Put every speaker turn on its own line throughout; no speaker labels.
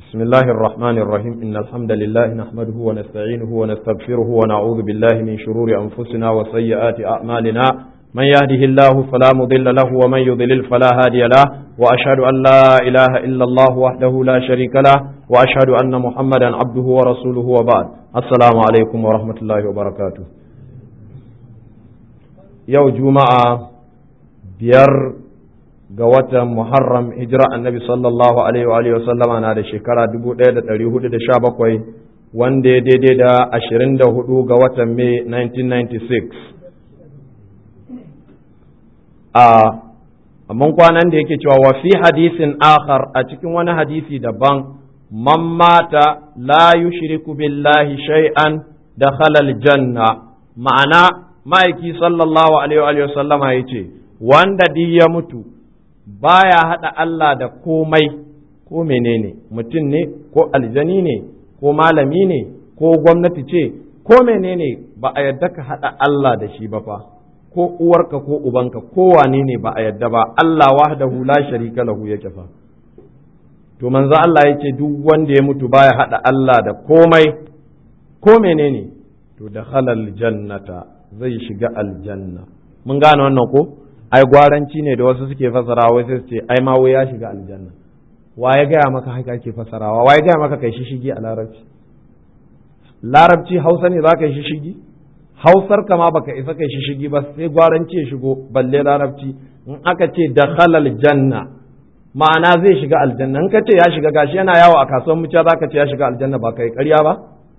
بسم الله الرحمن الرحيم إن الحمد لله نحمده ونستعينه ونستغفره ونعوذ بالله من شرور أنفسنا وسيئات أعمالنا من يهده الله فلا مضل له ومن يضلل فلا هادي له وأشهد أن لا إله إلا الله وحده لا شريك له وأشهد أن محمدا عبده ورسوله وبعد السلام عليكم ورحمة الله وبركاته يوم جمعة بير ga watan Muharram hijira annabi sallallahu alaihi wa sallama na da shekara 1417 wanda ya daidai da 24 ga watan Mai 1996 a mun kwanan da yake cewa wa fi hadisin akhar a cikin wani hadisi daban man mata la yushriku billahi shay'an dakhala aljanna ma'ana ma'aiki sallallahu alaihi wa sallama yace wanda di ya mutu baya haɗa Allah da komai ko menene mutum ne ko aljani ne ko malami ne ko gwamnati ce ko menene ba a yadda ka haɗa Allah da shi ba fa ko uwarka ko ubanka ko wane ne ba a yadda ba Allah wahdahu la sharika lahu yake fa to manzo Allah yace duk wanda ya mutu baya haɗa Allah da komai ko menene to da halal jannata zai shiga aljanna mun gane wannan ko ai gwaranci ne da wasu suke fasarawa wai sai su ce ai ma wai ya shiga aljanna wa ya gaya maka haka ake fasarawa wa ya gaya maka kai shishigi a larabci larabci hausa ne za ka yi shishigi hausar ka ma baka isa kai shishigi ba sai gwaranci ya shigo balle larabci in aka ce da halal janna ma'ana zai shiga aljanna in ka ce ya shiga gashi yana yawo a kasuwar muciya za ka ce ya shiga aljanna ba kai karya ba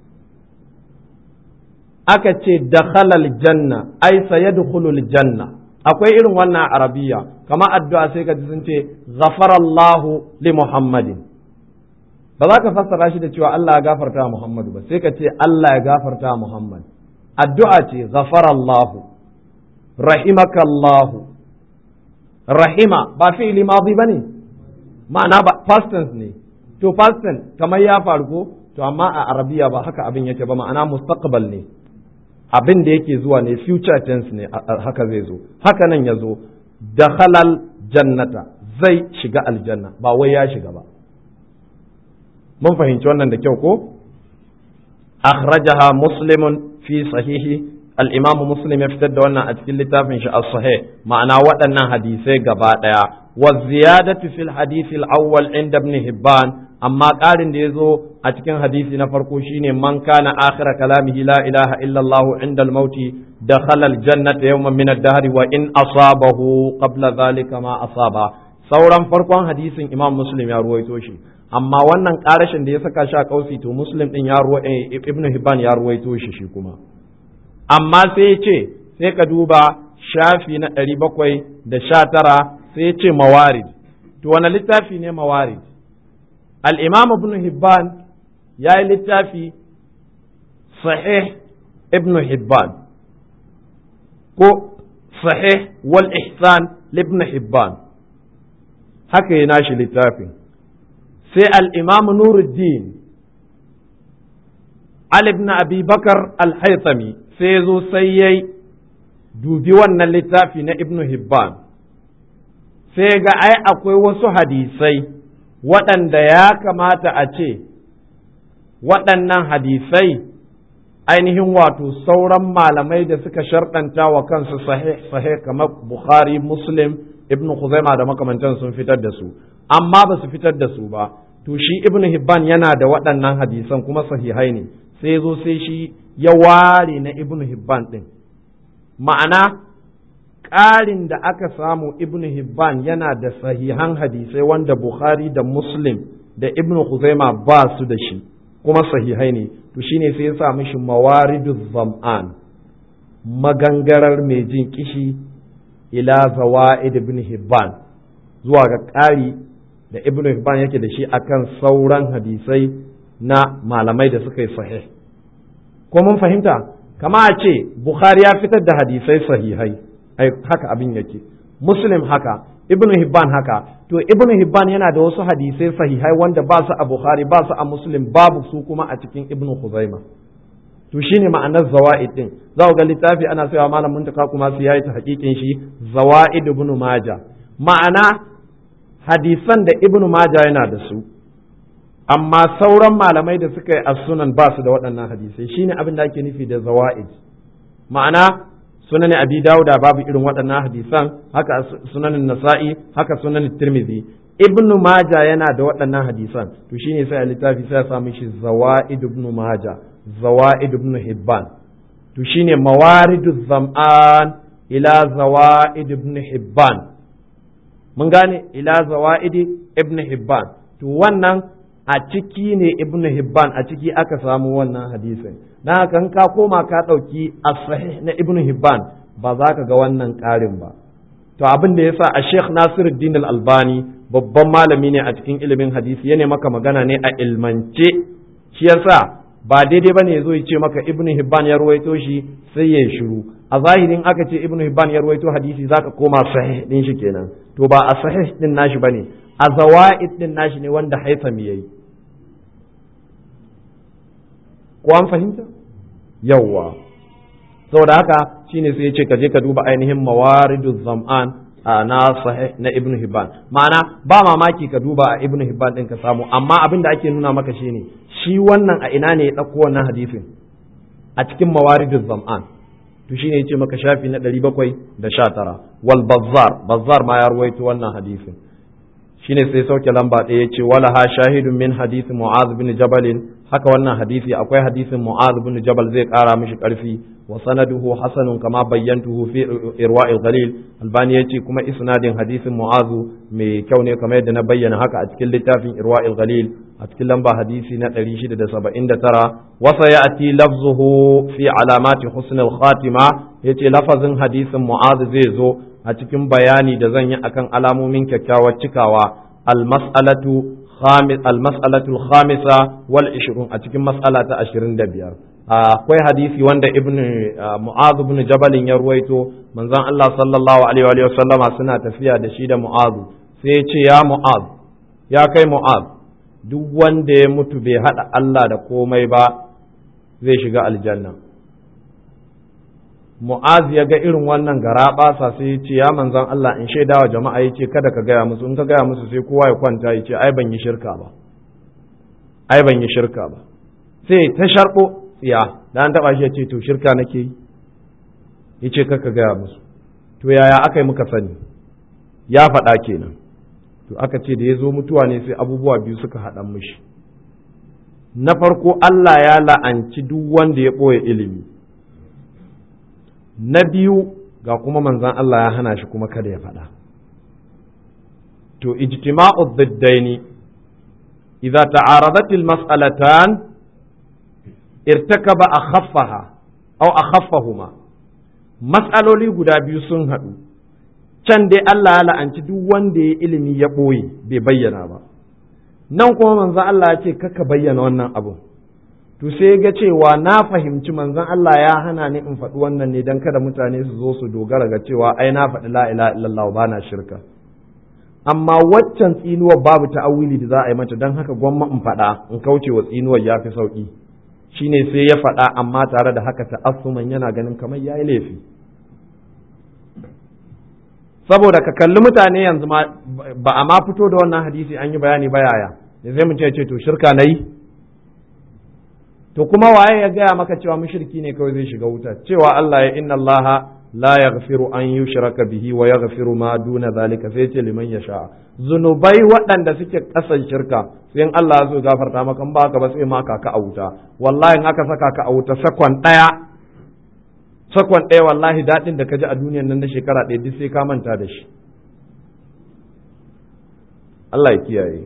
aka ce da halal janna ai sayadkhulul janna akwai irin wannan arabiya kama addu'a sai ka ji sun ce ghafarallahu li muhammadin ba za ka fassara shi da cewa Allah ya gafarta wa Muhammadu ba sai ka ce Allah ya gafarta wa Muhammad addu'a ce ghafarallahu rahimakallahu rahima ba fi'ili madi bane ma'ana ba past tense ne to past tense kamar ya faru ko to amma a arabiya ba haka abin yake ba ma'ana mustaqbal ne abin da yake zuwa ne future tense ne haka zai zo haka nan ya zo dakhalal jannata zai shiga aljanna ba wai ya shiga ba mun fahimci wannan da kyau ko akhrajaha muslimun fi sahihi al-imamu muslim ya fitar da wannan a cikin littafin shi as-sahih ma'ana waɗannan hadisai gaba ɗaya wa ziyadatu fil hadith al-awwal inda ibn hibban amma ƙarin da ya zo a cikin hadisi na farko shine man kana akhira kalamihi la ilaha illa Allah inda al-mauti dakhala al-jannata yawman min ad-dahr wa in asabahu qabla dhalika ma asaba sauran farkon hadisin Imam Muslim ya ruwaito shi amma wannan ƙarashin da ya saka shi a kausi to Muslim din ya ruwa Ibn Hibban ya ruwaito shi shi kuma amma sai ya ce sai ka duba shafi na ɗari bakwai da sha tara sai ya ce mawarid to wani littafi ne mawarid الإمام ابن هبان يا للتافي صحيح ابن هبان كو صحيح والإحسان لابن هبان haka ya nashi littafin sai al'imamu nuruddin Ali ibn Abi Bakar al-Haythami sai zo sai ya dubi wannan littafi na Ibn Hibban sai ga ai akwai wasu hadisai waɗanda ya kamata a ce waɗannan hadisai ainihin wato sauran malamai da suka sharɗanta wa kansu sahih sahih kamar Bukhari Muslim Ibn Khuzaima da makamantan sun fitar da su amma ba su fitar da su ba to shi Ibn Hibban yana da waɗannan hadisan kuma sahihai ne sai zo sai shi ya ware na Ibn Hibban ɗin ma'ana ƙarin da aka samu ibn Hibban yana da sahihan hadisai wanda Bukhari da Muslim da ibn Khuzaima ba su da shi kuma sahihai ne to shine sai ya sa mishi mawaridu zam'an magangarar mai jin kishi ila zawaid ibn Hibban zuwa ga ƙari da ibn Hibban yake da shi akan sauran hadisai na malamai da suka yi sahih ko mun fahimta kama a ce Bukhari ya fitar da hadisai sahihai ai haka abin yake muslim haka ibnu hibban haka to ibnu hibban yana da wasu hadisai sahihai wanda ba su a bukhari ba su a muslim babu su kuma a cikin ibnu khuzaima to shine ma'anar zawaid din za ga littafi ana sayawa malam muntaka kuma su yayi ta hakikin shi zawaid ibnu maja ma'ana hadisan da ibnu maja yana da su amma sauran malamai da suka yi as-sunan ba su da waɗannan hadisai shine abin da ake nufi da zawaid ma'ana sunan abi dauda babu irin waɗannan hadisan haka sunanin nasa'i haka sunanin tirmidhi ibnu maja yana da waɗannan hadisan to shine sai a littafi sai ya samu shi zawaid ibnu maja zawaid ibnu hibban to shine mawaridu zam'an ila zawaid ibnu hibban mun gane ila zawaid ibnu hibban to wannan a ciki ne ibnu hibban a ciki aka samu wannan hadisin na haka ka koma ka ɗauki as-sahih na ibnu hibban ba za ka ga wannan ƙarin ba to abin da yasa a sheikh nasiruddin al-albani babban malami ne a cikin ilimin hadisi yana maka magana ne a ilmance shi yasa ba daidai bane yazo ya ce maka ibnu hibban ya ruwaito shi sai ya shiru a zahirin aka ce ibnu hibban ya ruwaito hadisi zaka koma sahih din shi kenan to ba a sahih din nashi bane a zawaid din nashi ne wanda haitham yayi ko an fahimta yawwa saboda haka shine sai ya ce ka je ka duba ainihin mawaridu zam'an na sahih na ibn hibban ma'ana ba mamaki ka duba a ibn hibban din ka samu amma abin da ake nuna maka shine shi wannan a ina ne ya ɗauko wannan hadisin a cikin mawaridu zam'an to shine yace maka shafi na 719 wal bazzar bazzar ma ya ruwaito wannan hadisin shine sai sauke lamba ɗaya yace wala ha shahidun min hadisi mu'az bin jabalin haka wannan hadisi akwai hadisin mu'az bin jabal zai kara mishi karfi wa sanaduhu hasanun kama bayyantuhu fi irwa'il ghalil albani yace kuma isnadin hadisin mu'az mai kyau ne kamar yadda na bayyana haka a cikin littafin irwa'il ghalil a cikin lamba hadisi na 679 wa sayati lafzuhu fi alamati husnil khatima yace lafazin hadisin mu'az zai zo a cikin bayani da zan yi akan alamomin kyakkyawar cikawa al-mas'alatu المسألة الخامسة والعشرون أتكلم مسألة عشرين دبير akwai hadisi wanda ibn mu'adh ibn jabal ya ruwaito manzon Allah sallallahu alaihi wa sallama suna tafiya da shi da mu'adh sai ya ce ya mu'adh ya kai mu'adh duk wanda ya mutu bai hada Allah da komai ba zai shiga aljanna mu'az ya ga irin wannan gara basa sai ya ce ya manzan Allah in shaida wa jama'a ya ce kada ka gaya musu in ka gaya musu sai kowa ya kwanta ya ce ai ban yi shirka ba ai ban yi shirka ba sai ta sharɓo tsiya da an taɓa shi ya ce to shirka nake yi ya ce ka gaya musu to yaya aka yi muka sani ya faɗa kenan to aka ce da ya zo mutuwa ne sai abubuwa biyu suka haɗa mishi na farko Allah ya la'anci duk wanda ya ɓoye ilimi na biyu ga kuma manzan Allah ya hana shi kuma kada ya faɗa. To, ijtima'u dhiddaini idza ta'aradat al-mas'alatan irtakaba akhaffaha aw akhaffahuma mas'aloli guda biyu sun haɗu can dai Allah ya la'anci duk wanda ya ilimi ya ɓoye bai bayyana ba nan kuma manzan Allah ya ce kaka bayyana wannan abun to sai ga cewa na fahimci manzon Allah ya hana ni in faɗi wannan ne don kada mutane su zo su dogara ga cewa ai na faɗi la ilaha illallah ba na shirka amma waccan tsinuwar babu ta'awili da za a yi mata don haka gwamma in faɗa in kauce wa tsinuwar ya fi sauƙi shine sai ya faɗa amma tare da haka ta'assuman yana ganin kamar ya yi laifi saboda ka kalli mutane yanzu ba a ma fito da wannan hadisi an yi bayani ba yaya sai mu ce to shirka na yi to kuma waye ya gaya maka cewa mushriki ne kawai zai shiga wuta cewa Allah ya inna Allah la yaghfiru an yushraka bihi wa yaghfiru ma duna zalika sai ce liman yasha zunubai waɗanda suke kasan shirka sai in Allah zo gafarta maka in ba ka ba sai ma ka a wuta wallahi in aka saka ka a wuta sakon ɗaya sakon ɗaya wallahi daɗin da ka ji a duniyan nan na shekara ɗaya duk sai ka manta da shi Allah ya kiyaye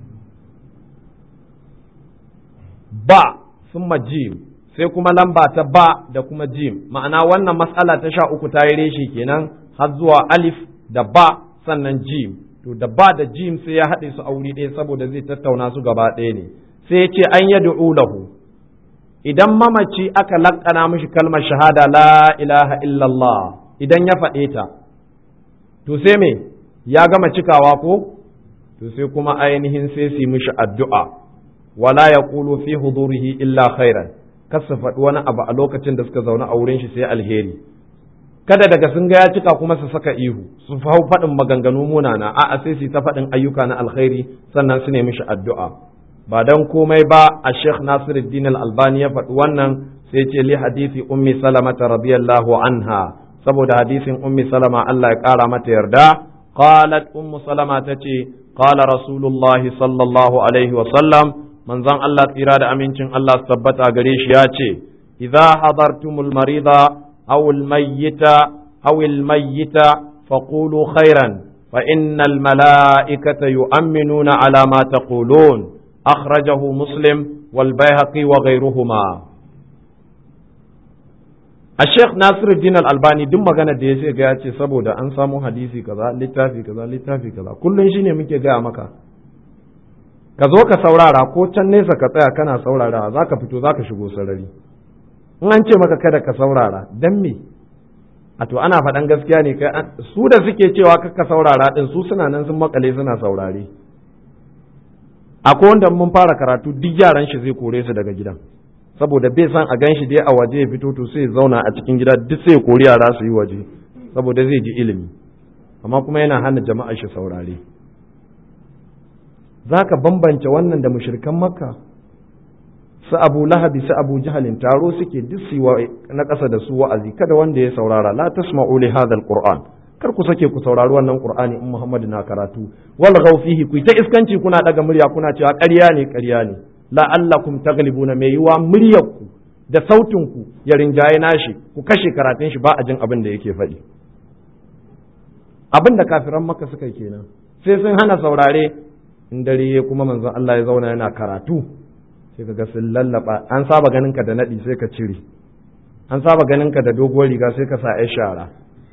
ba summa jim sai kuma lamba ta ba da kuma jim ma'ana wannan mas'ala ta sha uku ta yi reshe kenan har zuwa alif da ba sannan jim to da ba da jim sai ya haɗe su a wuri ɗaya saboda zai tattauna su gaba ɗaya ne sai ya ce an yad'u lahu idan mamaci aka laƙana mishi kalmar shahada la ilaha illallah idan ya faɗe ta to sai me ya gama cikawa ko to sai kuma ainihin sai su mishi addu'a wala ya ƙulu fi hudurihi illa khairan kasa faɗi wani abu a lokacin da suka zaune a wurin shi sai alheri kada daga sun ga ya cika kuma su saka ihu su hau faɗin maganganu munana a'a sai su ta faɗin ayyuka na alkhairi sannan su nemi shi addu'a ba dan komai ba a Sheikh Nasiruddin Al-Albani ya faɗi wannan sai ce li hadisi ummi salamata radiyallahu anha saboda hadisin ummi salama Allah ya ƙara mata yarda qalat ummu salama tace qala rasulullahi sallallahu alaihi wa sallam manzon Allah tsira da amincin Allah su tabbata gare shi ya ce idza hadartumul marida aw al mayyita aw al mayyita faqulu khairan fa innal malaikata yu'minuna ala ma taqulun akhrajahu muslim wal bayhaqi wa ghayruhuma a sheikh nasiruddin al-albani duk magana da ya ce ga ya ce saboda an samu hadisi kaza littafi kaza littafi kaza kullun shine muke gaya maka ka zo ka saurara ko can nesa ka tsaya kana saurara za ka fito za ka shigo sarari in an ce maka kada ka saurara dan me a to ana faɗan gaskiya ne kai su da suke cewa ka saurara din su suna nan sun makale suna saurare akwai wanda mun fara karatu duk yaran shi zai kore su daga gidan saboda bai san a ganshi dai a waje ya fito to sai zauna a cikin gida duk sai kori yara su yi waje saboda zai ji ilimi amma kuma yana hana jama'a shi saurare za ka bambance wannan da mushrikan makka su abu lahabi su abu jahalin taro suke duk su na ƙasa da su wa'azi kada wanda ya saurara la tasma'u li hadha alquran kar ku sake ku saurari wannan qur'ani in muhammadu na karatu wal fihi ku ta iskanci kuna daga murya kuna cewa ƙarya ne ƙarya ne la'allakum taglibuna mai yiwa muryarku da sautinku ya rinjaye nashi ku kashe karatun shi ba a jin abin da yake faɗi abin da kafiran maka suka kenan sai sun hana saurare in dare kuma manzon Allah ya zauna yana karatu sai kaga sun lallaba an saba ganin ka da nadi sai ka cire an saba ganin ka da doguwar riga sai ka sa ai shara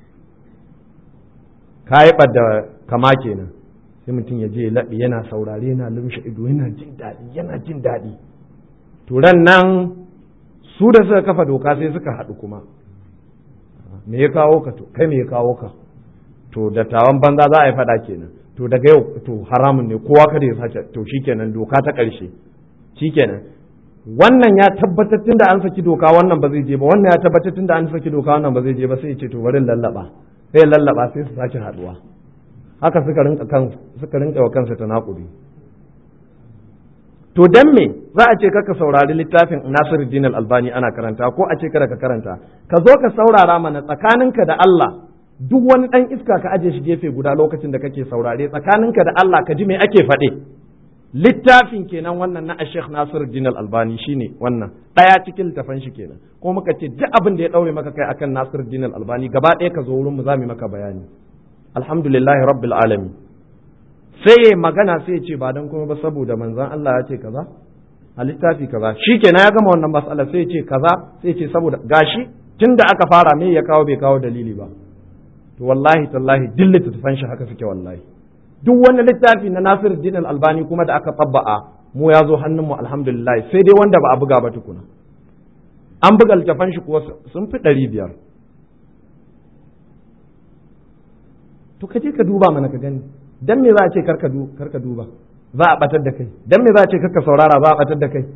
ka yi da kama kenan sai mutum ya je laɓe yana saurare yana lumshe ido yana jin daɗi yana jin daɗi turan nan su da suka kafa doka sai suka haɗu kuma me ya kawo ka to kai me ya kawo ka to da tawan banza za a yi faɗa kenan to daga yau to haramun ne kowa kada ya sace to shikenan doka ta ƙarshe shikenan wannan ya tabbatar tun da an saki doka wannan ba zai je ba wannan ya tabbatar tun da an saki doka wannan ba zai je ba sai ya ce to bari lallaba sai lallaba sai su sake haɗuwa haka suka rinka kan suka rinka wa kansa tanakuri to dan me za a ce kaka saurari littafin Nasiruddin Al-Albani ana karanta ko a ce kada ka karanta ka zo ka saurara mana tsakaninka da Allah duk wani dan iska ka aje shi gefe guda lokacin da kake saurare tsakaninka da Allah ka ji me ake faɗe littafin kenan wannan na Sheikh Nasiruddin Al-Albani shine wannan daya cikin littafan shi kenan ko muka ce duk abin da ya daure maka kai akan Nasiruddin Al-Albani gaba ɗaya ka zo wurin mu za mu maka bayani alhamdulillahi rabbil alami sai ya magana sai ya ce ba dan kuma ba saboda manzon Allah ya ce kaza a littafi kaza shikenan ya gama wannan mas'ala sai ya ce kaza sai ya ce saboda gashi tunda aka fara me ya kawo bai kawo dalili ba to wallahi tallahi duk littattafan shi haka suke wallahi duk wani littafi na Nasir Din Albani kuma da aka tabba'a mu ya zo hannun mu alhamdulillah sai dai wanda ba a buga ba tukuna an buga littafan shi kuwa sun fi ɗari biyar to ka je ka duba mana ka gani dan me za a ce karka karka duba za a batar da kai dan me za a ce karka saurara za a batar da kai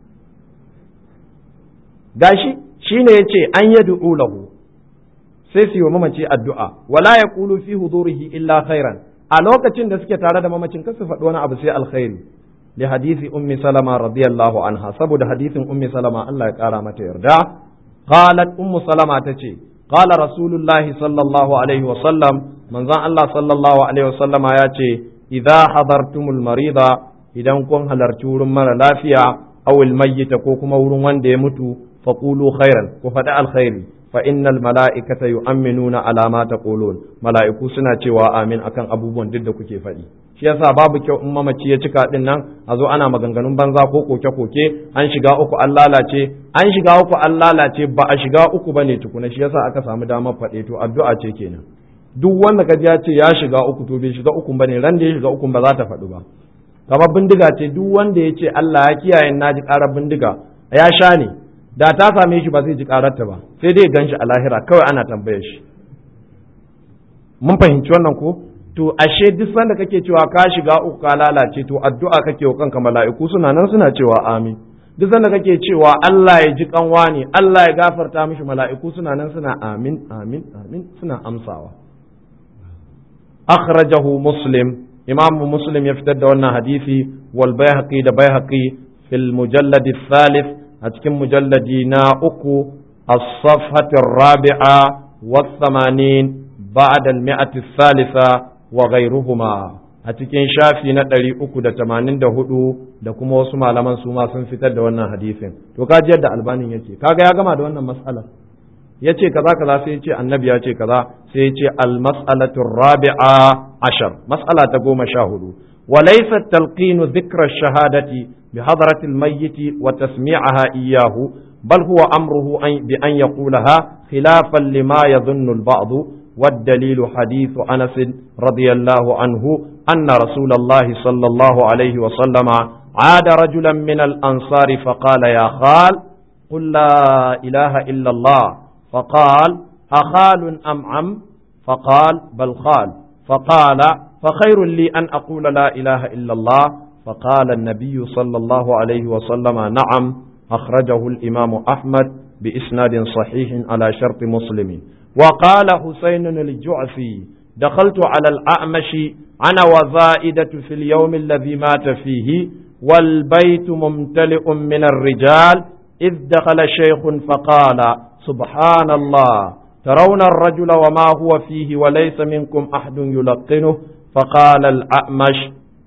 gashi shine yace an yad'u lahu sai su yi wa mamaci addu'a wala yaqulu fi hudurihi illa khairan a lokacin da suke tare da mamacin kar su faɗi wani abu sai alkhairi li hadisi ummi salama radiyallahu anha saboda hadisin ummi salama Allah ya kara mata yarda qalat ummu salama tace qala rasulullahi sallallahu alaihi wa sallam manzon Allah sallallahu alaihi wa sallama ya ce idza hadartumul marida idan kun halarci wurin mara lafiya aw al mayyita ko kuma wurin wanda ya mutu faqulu khairan ku faɗi alkhairi fa innal mala'ikata yu'minuna ala ma taqulun mala'iku suna cewa amin akan abubuwan duk da kuke faɗi shi yasa babu kyau in mamaci ya cika din nan a zo ana maganganun banza ko koke koke an shiga uku an lalace an shiga uku an lalace ba a shiga uku bane tukuna shi yasa aka samu damar faɗe to addu'a ce kenan duk wanda ka ya ce ya shiga uku to bai shiga uku bane ran da ya shiga uku ba za ta faɗu ba kamar bindiga ce duk wanda ya ce Allah ya kiyaye na ji ƙarar bindiga ya sha ne da ta same shi ba zai ji ƙararta ba sai dai gan shi a lahira kawai ana tambayar shi mun fahimci wannan ko to ashe duk sanda kake cewa ka shiga uku ka lalace to addu'a kake wa kanka mala'iku suna nan suna cewa amin duk sanda kake cewa Allah ya ji kanwa ne Allah ya gafarta mishi mala'iku suna nan suna amin amin amin suna amsawa akhrajahu muslim imam muslim ya fitar da wannan hadisi wal bayhaqi da bayhaqi fil mujallad thalith a cikin mujalladi na uku as-safhat ar-rabi'a wa 80 ba'da al-mi'ati thalitha wa ghayruhuma a cikin shafi na ɗari uku da tamanin da hudu da kuma wasu malaman su ma sun fitar da wannan hadisin to ka ji yadda albanin yake kaga ya gama da wannan mas'ala ya ce kaza kaza sai ya ce annabi ya ce kaza sai ya ce almas'alatu rabi'a ashar mas'ala ta goma sha hudu wa laysa talqinu dhikra shahadati bi hadratil mayyit wa tasmi'aha iyyahu bal huwa amruhu bi an yaqulaha khilafan lima yadhunnu al-ba'd والدليل حديث أنس رضي الله عنه أن رسول الله صلى الله عليه وسلم عاد رجلا من الأنصار فقال يا خال قل لا إله إلا الله فقال أخال أم عم فقال بل خال فقال فخير لي أن أقول لا إله إلا الله فقال النبي صلى الله عليه وسلم نعم أخرجه الإمام أحمد بإسناد صحيح على شرط مسلم وقال حسين الجعفي دخلت على الأعمش أنا وزائدة في اليوم الذي مات فيه والبيت ممتلئ من الرجال إذ دخل شيخ فقال سبحان الله ترون الرجل وما هو فيه وليس منكم أحد يلقنه فقال الأعمش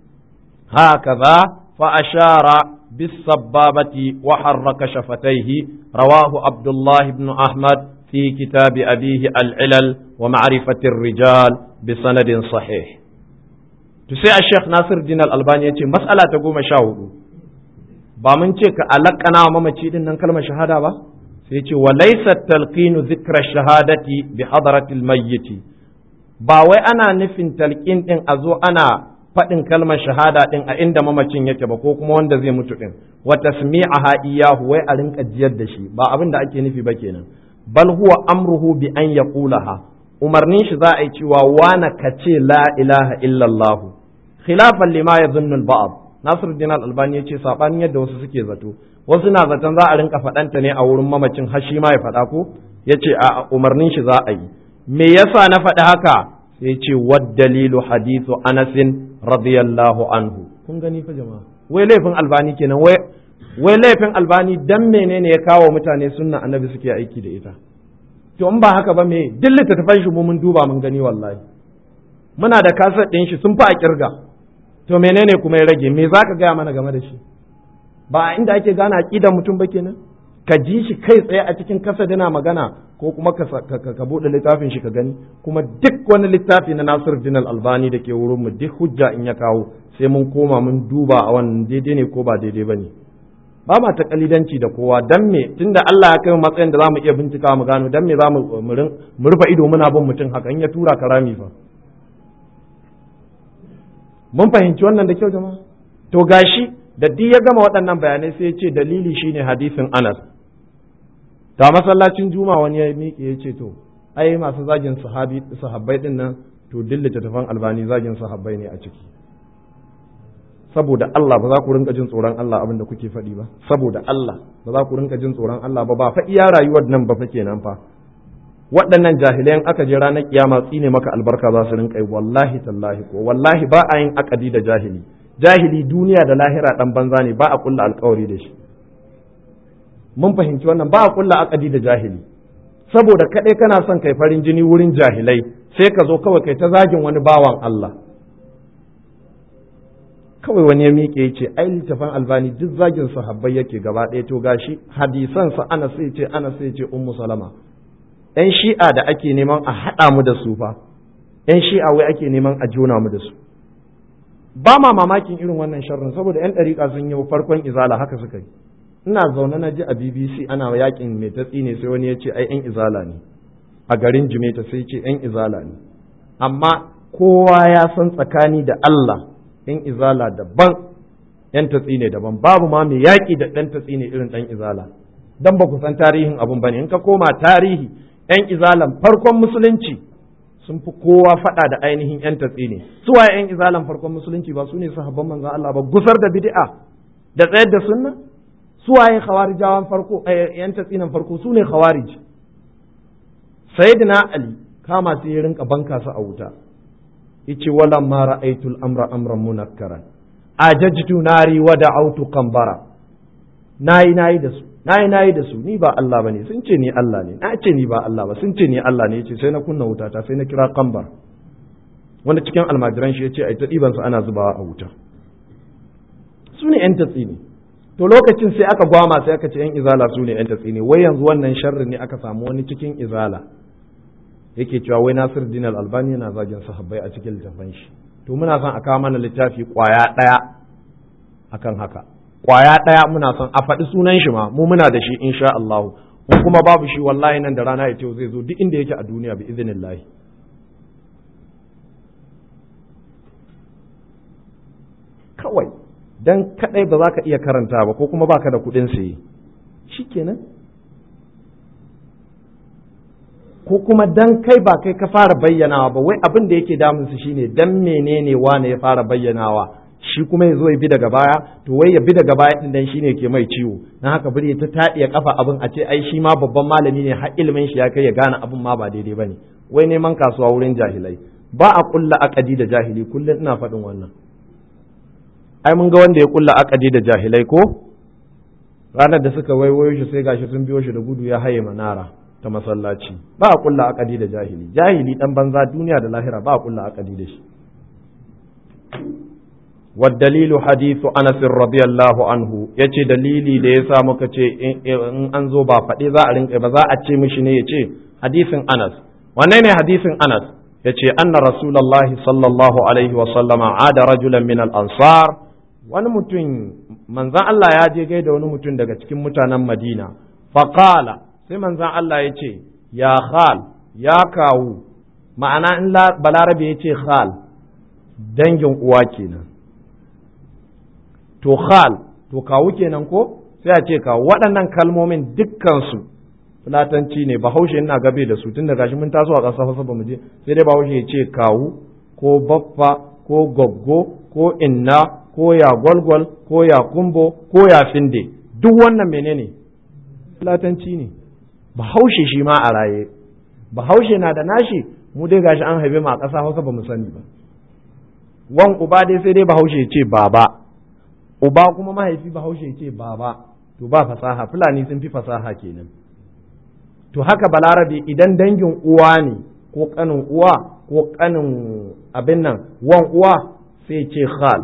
هكذا فأشار بالسبابة وحرك شفتيه رواه عبد الله بن أحمد في كتاب أبيه العلل ومعرفة الرجال بسند صحيح تسيع الشيخ ناصر الدين الألباني مسألة تقوم شاهدوا ba mun ce ka alakana wa mamaci din nan kalmar shahada ba sai ce wa laysa talqinu dhikra shahadati bi hadratil mayyit ba wai ana nufin talqin din a zo ana faɗin kalmar shahada din a inda mamacin yake ba ko kuma wanda zai mutu din wa tasmi'aha iyahu wai a rinka jiyar da shi ba abin da ake nufi ba kenan bal huwa amruhu bi an yaqulaha umarnin shi za a yi cewa wana kace la ilaha illallah khilafan lima yadhunnu al-ba'd Nasiruddin Al-Albani ya ce sabanin yadda wasu suke zato wasu na zaton za a rinka faɗanta ne a wurin mamacin har shi ma ya faɗa ko ya ce a umarnin shi za a yi me yasa na faɗi haka sai ce wad dalilu hadithu Anasin radiyallahu anhu kun gani fa jama'a wai laifin Albani kenan wai wai laifin Albani dan menene ya kawo mutane sunna annabi suke aiki da ita to in ba haka ba me duk littattafan shi mu mun duba mun gani wallahi muna da kasar ɗin shi sun fi a kirga to menene kuma ya rage me za ka gaya mana game da shi ba inda ake gane aƙidar mutum ba kenan ka ji shi kai tsaye a cikin kasa dana magana ko kuma ka, ka, buɗe littafin shi ka gani kuma duk wani littafi na Nasir Din Albani da ke wurin mu duk hujja in ya kawo sai mun koma mun duba a wannan daidai ne ko ba daidai ba ne ba ma ta kalidanci da kowa dan me tunda Allah ya kai mu matsayin da zamu iya bincika mu gano dan me za mu rufe ido muna bin mutum haka in ya tura karami fa mun fahimci wannan da kyau jama'a to gashi da duk ya gama waɗannan bayanai sai ya ce dalili shine hadisin Anas ta masallacin juma wani ya miƙe ya ce to ai masu zagin sahabi sahabbai din nan to dillata tafan albani zagin sahabbai ne a ciki saboda Allah ba za ku rinka jin tsoron Allah abin da kuke faɗi ba saboda Allah ba za ku rinka jin tsoron Allah ba ba fa iya rayuwar nan ba fa kenan fa waɗannan jahilayan aka je ranar kiyama tsine maka albarka za su rinka yi wallahi tallahi ko wallahi ba a yin akadi da jahili jahili duniya da lahira dan banza ne ba a kulla alkawari da shi mun fahimci wannan ba a kulla akadi da jahili saboda kadai kana son kai farin jini wurin jahilai sai ka zo kawai kai ta zagin wani bawan Allah kawai wani ya miƙe ya ce ai littafin albani duk zagin sahabbai yake gaba ɗaya to gashi hadisan sa ana sai ce ana sai ce ummu salama ‘yan shi'a da ake neman a haɗa mu da su fa, ‘yan shi'a wai ake neman a jona mu da su. Ba ma mamakin irin wannan sharrin saboda ‘yan ɗariƙa sun yi farkon izala haka suka yi. Ina zaune na ji a BBC ana yakin mai tatsi ne sai wani ya ce ai ‘yan izala ne. A garin Jimeta sai ce ‘yan izala ne. Amma kowa ya san tsakani da Allah ‘yan izala daban ‘yan tatsi ne daban babu ma mai yaƙi da ɗan tatsi ne irin ɗan izala. Dan ba ku san tarihin abun ba ne in ka koma tarihi 'yan izalan farkon musulunci sun fi kowa faɗa da ainihin 'yan tatsi ne su waye 'yan izalan farkon musulunci ba su ne sahabban manzon Allah ba gusar da bid'a da tsayar da sunna su waye khawarijawan farko 'yan tatsinan farko su ne khawarij sayyidina ali kama sai ya rinka banka su a wuta yace wala ma ra'aytul amra amran munakkaran ajajtu nari wa da'awtu qambara nayi nayi da su nayi nayi da su ni ba Allah bane sun ce ni Allah ne na ce ni ba Allah ba sun ce ni Allah ne yace sai na kunna wuta ta sai na kira qambar wanda cikin almajiran shi yace ai ta diban su ana zubawa a wuta su ne yan tatsi ne to lokacin sai aka gwama sai aka ce yan izala su ne yan tatsi ne wai yanzu wannan sharri ne aka samu wani cikin izala yake cewa wai Nasir Din Al-Albani yana zagin sahabbai a cikin littafin shi to muna son a kawo mana littafi kwaya daya akan haka kwaya daya muna son a faɗi sunan shi ma mu muna da shi insha Allah ko kuma babu shi wallahi nan da rana ya ce zai zo duk inda yake a duniya bi idinillahi kawai dan kadai ba za ka iya karanta ba ko kuma baka da kuɗin saye shikenan ko kuma dan kai ba kai ka fara bayyanawa ba wai abin da yake damun su shine dan menene wane ya fara bayyanawa shi kuma ya zo ya bi daga baya to wai ya bi daga baya din dan shine ke mai ciwo dan haka bari ta taɗiya kafa abin a ce ai shi ma babban malami ne har ilimin shi ya kai ya gane abin ma ba daidai bane wai neman kasuwa wurin jahilai ba a kulla akadi da jahili kullum ina faɗin wannan ai mun ga wanda ya kulla akadi da jahilai ko ranar da suka waiwayo shi sai gashi sun biyo shi da gudu ya haye manara ta masallaci ba a kulla akadi da jahili jahili dan banza duniya da lahira ba a kulla akadi da shi والدليل حديث أنس رضي الله عنه yace dalili da yasa muka ce in an zo ba faɗi za a rinka ba za a ce mishi ne yace hadisin Anas wanne ne hadisin Anas yace anna rasulullahi sallallahu alaihi wa sallama ada rajulan min al-ansar wani mutum manzan Allah ya je gaida wani mutum daga cikin mutanen Madina faqala sai manzan Allah ya ce ya khal ya kawu ma'ana in balarabe ya ce khal dangin uwa kenan to khal to kawu kenan ko sai a ce kawu waɗannan kalmomin dukkansu fulatanci ne bahaushe ina gabe da su tun da gashi mun taso a ƙasa hausa ba mu je sai dai bahaushe ya ce kawu ko baffa ko goggo ko inna ko ya gwalgwal ko ya kumbo ko ya finde duk wannan menene fulatanci ne bahaushe shi ma a raye bahaushe na da nashi mu dai gashi an haife mu a ƙasa hausa ba mu sani ba wan uba dai sai dai bahaushe ce baba uba kuma mahaifi bahaushe ce baba to ba fasaha fulani sun fi fasaha kenan to haka balarabe idan dangin uwa ne ko kanin uwa ko kanin abin nan wan uwa sai ce khal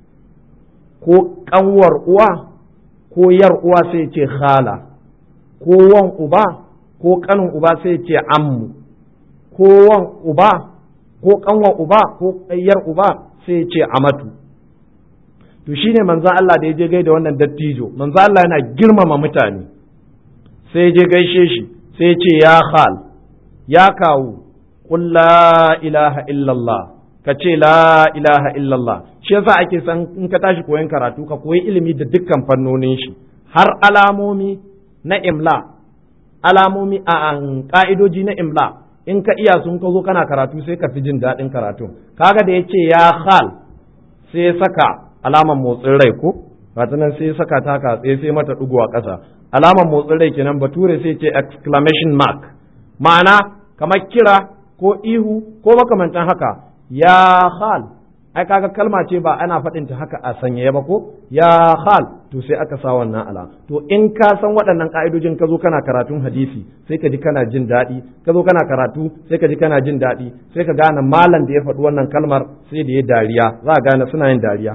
ko kanwar uwa ko yar uwa sai ce khala ko wan uba ko kanin uba sai ce ammu ko wan uba ko kanwar uba ko yar uba sai ce amatu to shine manzo Allah da ya je gaida wannan dattijo manzo Allah yana girmama mutane sai je gaishe shi sai ce ya khal ya kawu qul la ilaha illallah ka ce la ilaha illallah shi yasa ake san in ka tashi koyon karatu ka koyi ilimi da dukkan fannonin shi har alamomi na imla alamomi a ka'idoji na imla in ka iya sun ka zo kana karatu sai ka fi jin daɗin karatu kaga da ya ce ya khal sai ya saka alaman motsin rai ko nan sai ya saka ta haka tsaye sai mata ɗigo a ƙasa alaman motsin rai kenan bature sai ce exclamation mark ma'ana kamar kira ko ihu ko makamantan haka ya khal ai kaga kalma ce ba ana faɗin ta haka a sanyaye ba ko ya khal to sai aka sa wannan ala to in ka san waɗannan ka'idojin ka zo kana karatun hadisi sai ka ji kana jin daɗi ka zo kana karatu sai ka ji kana jin daɗi sai ka gane malam da ya faɗi wannan kalmar sai da ya dariya za ka gane suna yin dariya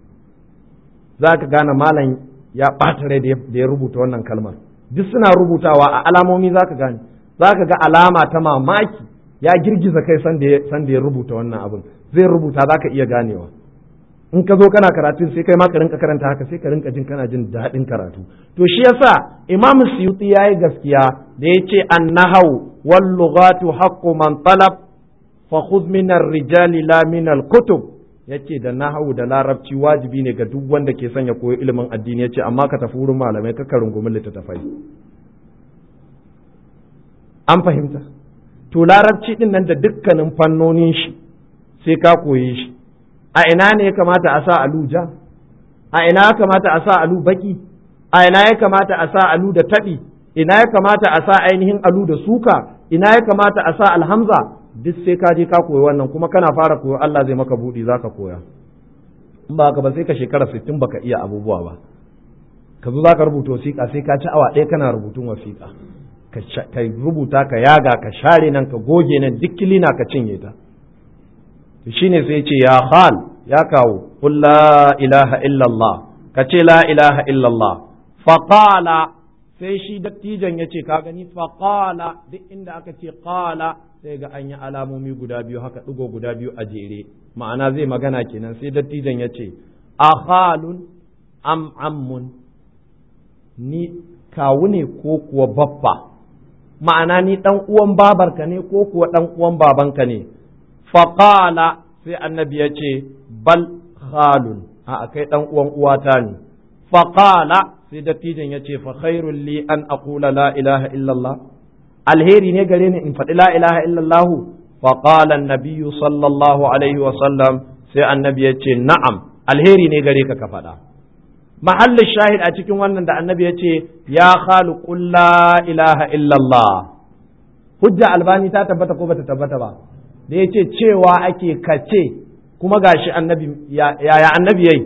za ka gane malam ya ɓata rai da ya rubuta wannan kalmar duk suna rubutawa a alamomi za ka gane za ka ga alama ta mamaki ya girgiza kai san da ya rubuta wannan abin zai rubuta za ka iya ganewa in ka zo kana karatu sai kai ma ka rinka karanta haka sai ka rinka jin kana jin daɗin karatu to shi yasa imam suyuti ya yi gaskiya da ya ce an nahau wal lughatu haqqu man talab fa khudh min ar-rijali la min al-kutub yace da nahawu da larabci wajibi ne ga duk wanda ke son ya koyi ilimin addini yace amma ka tafi wurin malamai ka rungumi littattafai an fahimta to larabci din nan da dukkanin fannonin shi sai ka koye shi a ina ne ya kamata a sa aluja a ina ya kamata a sa alu baki a ina ya kamata a sa alu da taɓi ina ya kamata a sa ainihin alu da suka ina ya kamata a sa alhamza duk sai ka je ka koyi wannan kuma kana fara koyo Allah zai maka buɗi zaka koya in ba haka ba sai ka shekara sittin baka iya abubuwa ba ka zo zaka rubuta wasiƙa sai ka ci awa ɗaya kana rubutun wasiƙa ka rubuta ka yaga ka share nan ka goge nan duk kilina ka cinye ta to shine sai ce ya khal ya kawo qul la ilaha illallah ka ce la ilaha illallah faqala sai shi dattijan ya ce ka gani faqala duk inda aka ce qala sai ga an yi alamomi guda biyu haka ɗigo guda biyu a jere ma'ana zai magana kenan sai dattijan ya ce akhalun am ammun ni kawu ne ko kuwa baffa ma'ana ni ɗan uwan babarka ne ko kuwa ɗan uwan babanka ne faqala sai annabi ya ce bal khalun a kai ɗan uwan uwata ne faqala sai dattijan ya ce fa khairul li an aqula la ilaha illallah alheri ne gare ni in faɗi la ilaha illallah fa qala annabiyyu sallallahu alaihi wa sallam sai annabi ya ce na'am alheri ne gare ka ka faɗa mahallin shahid a cikin wannan da annabi ya ce ya khalu qul la ilaha illallah hujja albani ta tabbata ko bata tabbata ba da ya ce cewa ake kace kuma gashi annabi yaya annabi yayi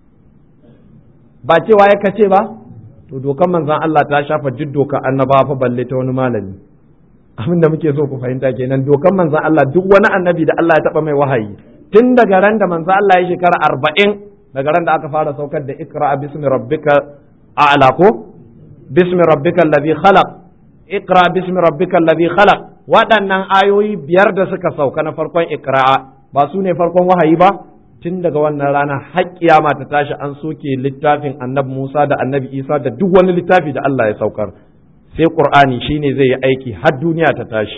ba cewa ya kace ba to dokan manzan Allah ta shafa duk doka annaba fa balle ta wani malami abin da muke so ku fahimta kenan dokan manzan Allah duk wani annabi da Allah ya taba mai wahayi tun daga ran da manzan Allah ya shekara arba'in daga ran da aka fara saukar da ikra bismi rabbika a'la ko bismi rabbika alladhi khalaq ikra bismi rabbika alladhi khalaq waɗannan ayoyi biyar da suka sauka na farkon ikra ba su ne farkon wahayi ba tun daga wannan rana har kiyama ta tashi an soke littafin annabi Musa da annabi Isa da duk wani littafi da Allah ya saukar sai Qur'ani shine zai yi aiki har duniya ta tashi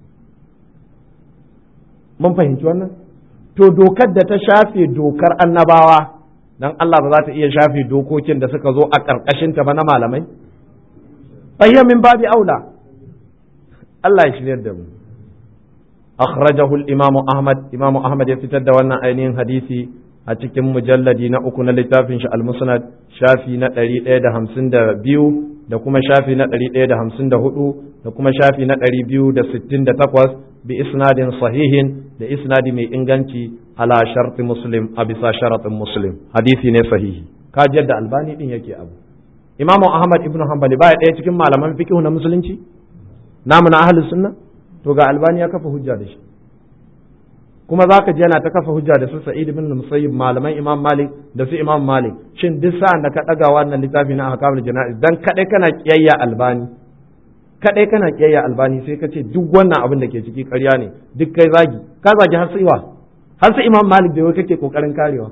mun fahimci wannan to dokar da ta shafe dokar annabawa dan Allah ba za ta iya shafe dokokin da suka zo a ƙarƙashin ta ba na malamai fayya min babi aula Allah ya shiryar da mu أخرجه الإمام أحمد إمام أحمد يفتد وانا أينين حديثي أتكم مجلدي نأكون لتافن المسند شافي نتري إيدا همسن دا بيو da kuma shafi na ɗari ɗaya da hamsin da hudu da kuma shafi na ɗari biyu da sittin da takwas bi isnadin sahihin da isnadi mai inganci ala sharti muslim a bisa sharatin muslim hadisi ne sahihi kaji yadda albani din yake abu imamu ahmad ibn hanbali baya ɗaya cikin malaman fiqh na musulunci namu na ahlus sunna to ga albani ya kafa hujja da shi kuma za ka ji yana ta kafa hujja da su sa'id ibn musayyib malaman imam malik da su imam malik shin duk sa'an da ka daga wannan littafi na ahkamul jana'iz dan kadai kana kiyayya albani kadai kana kiyayya albani sai ka ce duk wannan abin da ke ciki ƙarya ne duk kai zagi ka zagi har sai har sai imam malik da wai kake kokarin karewa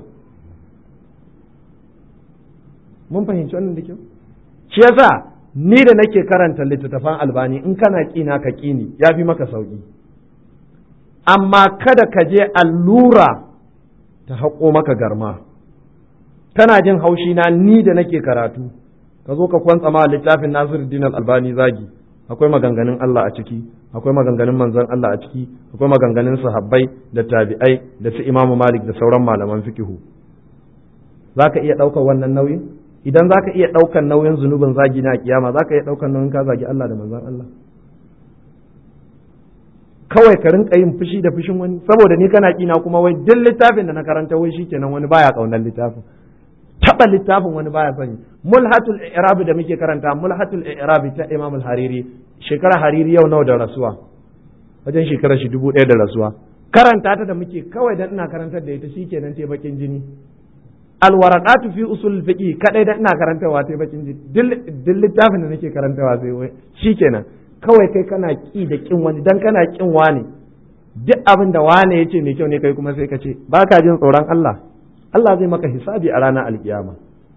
mun fahimci wannan da kyau shi yasa ni da nake karanta littattafan albani in kana kina ka kini ya fi maka sauki amma kada ka je allura ta haƙo maka garma kana jin haushi na ni da nake karatu ka zo ka kwantsa ma littafin Nasiruddin Albani zagi akwai maganganun Allah a ciki akwai maganganun manzon Allah a ciki akwai maganganun sahabbai da tabi'ai da su Imam Malik da sauran malaman fikihu zaka iya ɗaukar wannan nauyin idan zaka iya ɗaukar nauyin zunubin zagi na kiyama zaka iya ɗaukar nauyin ka zagi Allah da manzon Allah kawai ka rinka yin fushi da fushin wani saboda ni kana kina kuma wai duk littafin da na karanta wai shikenan wani baya kaunar littafin taba littafin wani baya sani mulhatul i'rab da muke karanta mulhatul i'rab ta Imam al-Hariri shekara Hariri yau nawa da rasuwa wajen shekara shi dubu ɗaya da rasuwa karanta ta da muke kawai dan ina karantar da ita shikenan te bakin jini alwaraqatu fi usul fiqi kadai dan ina karantawa te bakin jini duk littafin da nake karantawa sai wai shikenan kawai kai kana ki da kin wani dan kana kin wani duk abin da wane yace mai kyau ne kai kuma sai ka ce baka jin tsoron Allah Allah zai maka hisabi a ranar alkiyama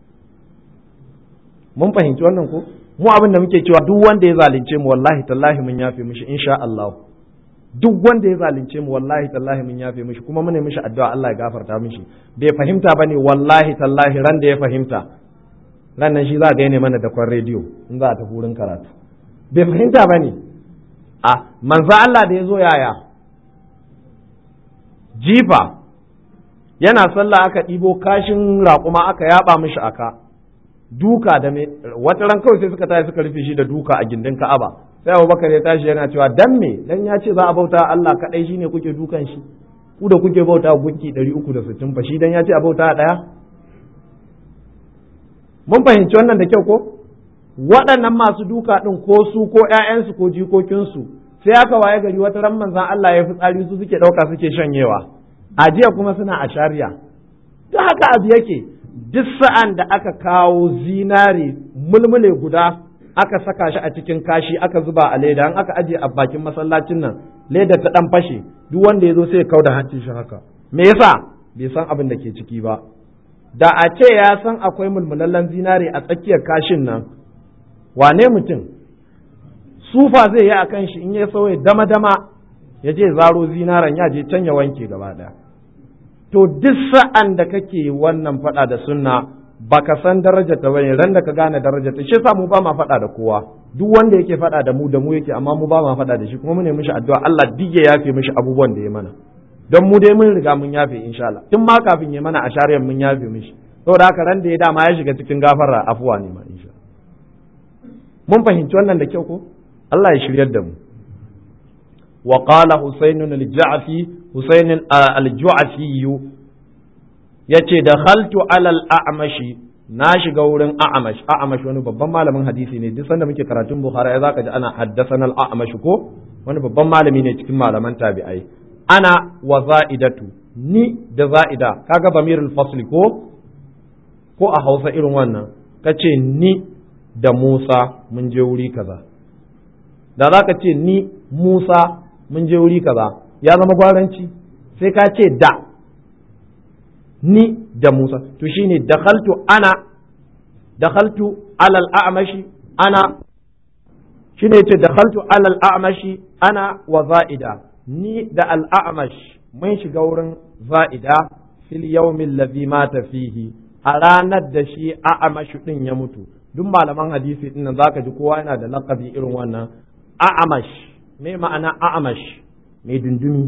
mun fahimci wannan ko mu abin da muke cewa duk wanda ya zalunce mu wallahi tallahi mun yafe mishi insha Allah duk wanda ya zalunce mu wallahi tallahi mun yafe mishi kuma mune mishi addu'a Allah ya gafarta mishi bai fahimta bane wallahi tallahi ran da ya fahimta ran nan shi za ga ne mana da kwan rediyo in za a tafi wurin karatu bai fahimta bane a manzo Allah da ya zo yaya jifa yana sallah aka ɗibo kashin raƙuma aka yaba mishi aka duka da me wata ran kawai sai suka tashi suka rufe shi da duka a gindin Ka'aba sai abubakar ya tashi yana cewa dan me dan ya ce za a bauta Allah kadai shine kuke dukan shi ku da kuke bauta gunki 360 fa shi dan ya ce a bauta daya mun fahimci wannan da kyau ko waɗannan masu duka ɗin ko su ko ‘ya'yansu ko jikokinsu sai aka waye gari wata ran manzan Allah ya fi tsari su suke ɗauka suke shanyewa a jiya kuma suna a shari'a duk haka abu yake duk sa'an da aka kawo zinari mulmule guda aka saka shi a cikin kashi aka zuba a leda an aka ajiye a bakin masallacin nan leda ta ɗan fashe duk wanda ya zo sai ya kauda hancin shi haka me yasa bai san abin da ke ciki ba da a ce ya san akwai mulmulallen zinari a tsakiyar kashin nan wane mutum sufa zai yi a kan shi in ya sauya dama-dama ya je zaro zinaran ya je can ya wanke gaba ɗaya to duk sa'an da kake wannan faɗa da sunna baka san darajar ta bane ran da ka gane darajar ta shi yasa mu ba ma faɗa da kowa duk wanda yake faɗa da mu da mu yake amma mu ba ma faɗa da shi kuma mu ne mishi addu'a Allah duk ya yafe mishi abubuwan da ya mana don mu dai mun riga mun yafe insha Allah tun ma kafin ya mana a shari'ar mun yafe mishi saboda haka ran da ya dama ya shiga cikin gafara afuwa ne ma insha mun fahimci wannan da kyau ko Allah ya shiryar da mu wa qala husaynun al-ja'fi husayn al-ju'fi yace dakhaltu ala al-a'mashi na shiga wurin a'amash a'amash wani babban malamin hadisi ne duk sanda muke karatun bukhari ya zaka ji ana haddathana al-a'mash ko wani babban malami ne cikin malaman tabi'ai ana wa za'idatu ni da za'ida kaga bamirul fasli ko ko a Hausa irin wannan kace ni da Musa mun je wuri kaza da za ka ce ni Musa mun je wuri kaza ya zama gwaranci sai ka ce da ni da Musa to shine dakhaltu ana dakhaltu alal a'mashi ana shine yace dakhaltu alal a'mashi ana wa za'ida ni da al a'mash mun shiga wurin za'ida fil yawmin ladhi mata fihi a ranar da shi a'amashu din ya mutu duk malaman hadisi din nan zaka ji kowa yana da laqabi irin wannan a'amash me ma'ana a'amash mai dundumi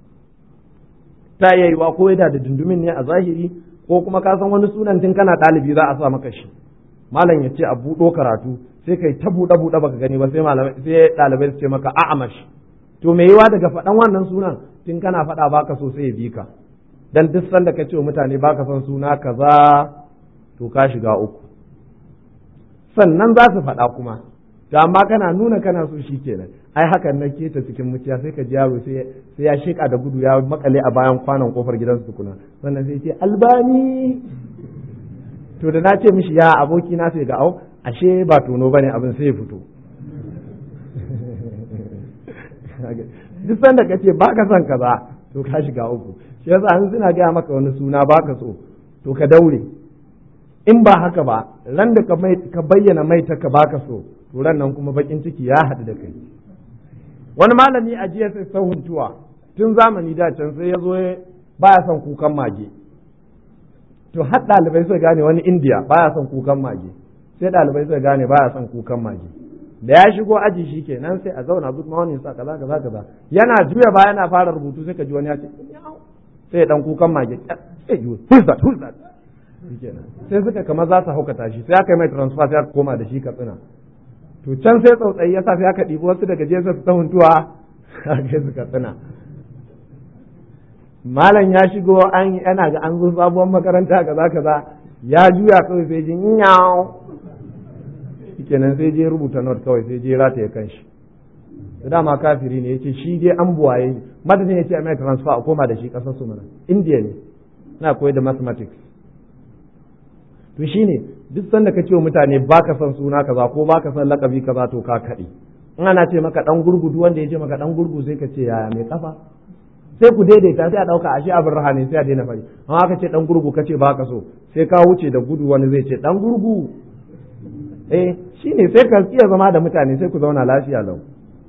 ta yayiwa ko yana da dundumin ne a zahiri ko kuma ka san wani sunan tun kana ɗalibi za a sa maka shi malam ya ce a buɗo karatu sai kai ta buɗe buɗe baka gani ba sai malamai sai ɗalibai su ce maka a'amash to me yiwa daga faɗan wannan sunan tun kana faɗa baka so sai ya bi ka dan duk sanda ka ce wa mutane baka son suna kaza to ka shiga uku sannan za su faɗa kuma to amma kana nuna kana so shi kenan ai hakan na keta cikin muciya sai ka ji yaro sai ya sheka da gudu ya makale a bayan kwanon kofar gidansu tukuna sannan sai ce albani to da na ce mishi ya aboki na sai ga au ashe ba tono bane abin sai ya fito duk sanda ka ce baka son kaza to ka shiga uku shi yasa an suna gaya maka wani suna baka so to ka daure in ba haka ba ran da ka bayyana mai ta ka baka so to ran nan kuma bakin ciki ya haɗu da kai wani malami a jiya sai sahuntuwa tun zamani da can sai ya zo baya son kukan mage to har ɗalibai suka gane wani indiya baya son kukan mage sai ɗalibai suka gane baya son kukan mage da ya shigo aji shi ke nan sai a zauna good morning sa kaza kaza kaza yana juya ba yana fara rubutu sai ka ji wani ya ce sai dan kukan mage sai ji who's that who's that sai suka kama za su haukata shi sai aka yi mai transfer sai aka koma da shi katsina to can sai tsautsayi ya sa sai aka ɗibi wasu daga jesa su ta huntuwa a kai su katsina malam ya shigo an yana ga an zo sabuwar makaranta kaza kaza ya juya kawai sai ji nyaw kenan sai je rubuta note kawai sai je rataye kanshi da dama kafiri ne yace shi dai an buwaye madadin yace a mai transfer a koma da shi kasar su mana india ne na koyar da mathematics to shine duk sanda ka ce wa mutane baka son suna kaza ko baka son lakabi kaza to ka kaɗe in ana ce maka dan gurgu duk wanda ya ce maka dan gurgu sai ka ce yaya mai kafa sai ku daidaita sai a dauka ashe abin raha ne sai a daina fari amma aka ce dan gurgu kace baka so sai ka wuce da gudu wani zai ce dan gurgu eh shine sai ka iya zama da mutane sai ku zauna lafiya lau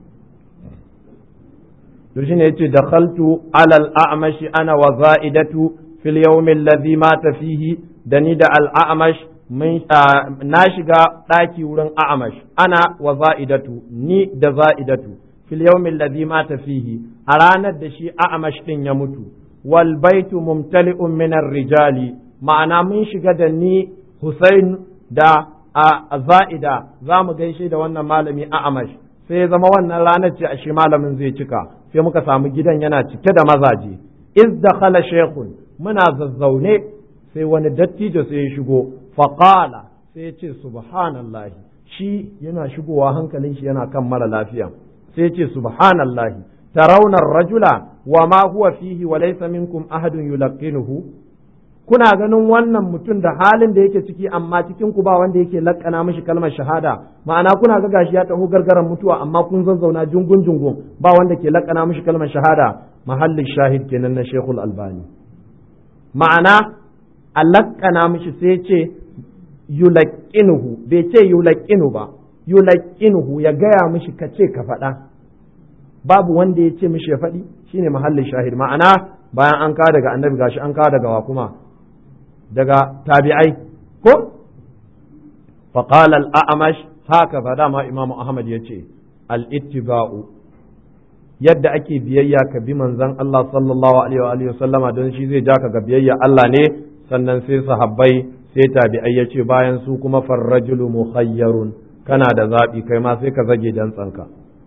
to shine yace dakhaltu ala al-a'mashi ana wa za'idatu fil yawm alladhi mata fihi da ni da al-a'mash na shiga ɗaki wurin a'amash ana wa za'idatu ni da za'idatu fil yawmin ladhi mata fihi a ranar da shi a'amash din ya mutu wal baitu mumtali'un min rijali ma'ana mun shiga da ni Husain da a za'ida za mu gaishe da wannan malami a'amash sai ya zama wannan ranar ce ashe malamin zai cika sai muka samu gidan yana cike da mazaje iz dakhala shaykhun muna zazzaune sai wani dattijo sai ya shigo faqala sai ya ce subhanallahi shi yana shigowa hankalin shi yana kan mara lafiya sai ya ce subhanallahi tarawna rajula wa ma huwa fihi wa laysa minkum ahadun yulqinuhu kuna ganin wannan mutum da halin da yake ciki amma cikin ku ba wanda yake lakkana mishi kalmar shahada ma'ana kuna ga gashi ya taho gargaran mutuwa amma kun zazzauna jungun jungun ba wanda ke lakkana mishi kalmar shahada mahallin shahid kenan na Sheikhul Albani ma'ana a lakkana mishi sai ce yulaqinuhu bai ce yulaqinu ba yulaqinuhu ya gaya mishi ka ce ka faɗa babu wanda ya ce mishi ya faɗi shine mahallin shahid ma'ana bayan an kawo daga annabi gashi an kawo daga wa kuma daga tabi'ai ko faqala al-a'mash haka fa dama imamu ahmad yace al-ittiba'u yadda ake biyayya ka bi manzon Allah sallallahu alaihi wa alihi sallama don shi zai ja ka ga biyayya Allah ne sannan sai sahabbai sai tabi'ai yace bayan su kuma farrajulu mukhayyarun kana da zabi kai ma sai ka zage dan tsanka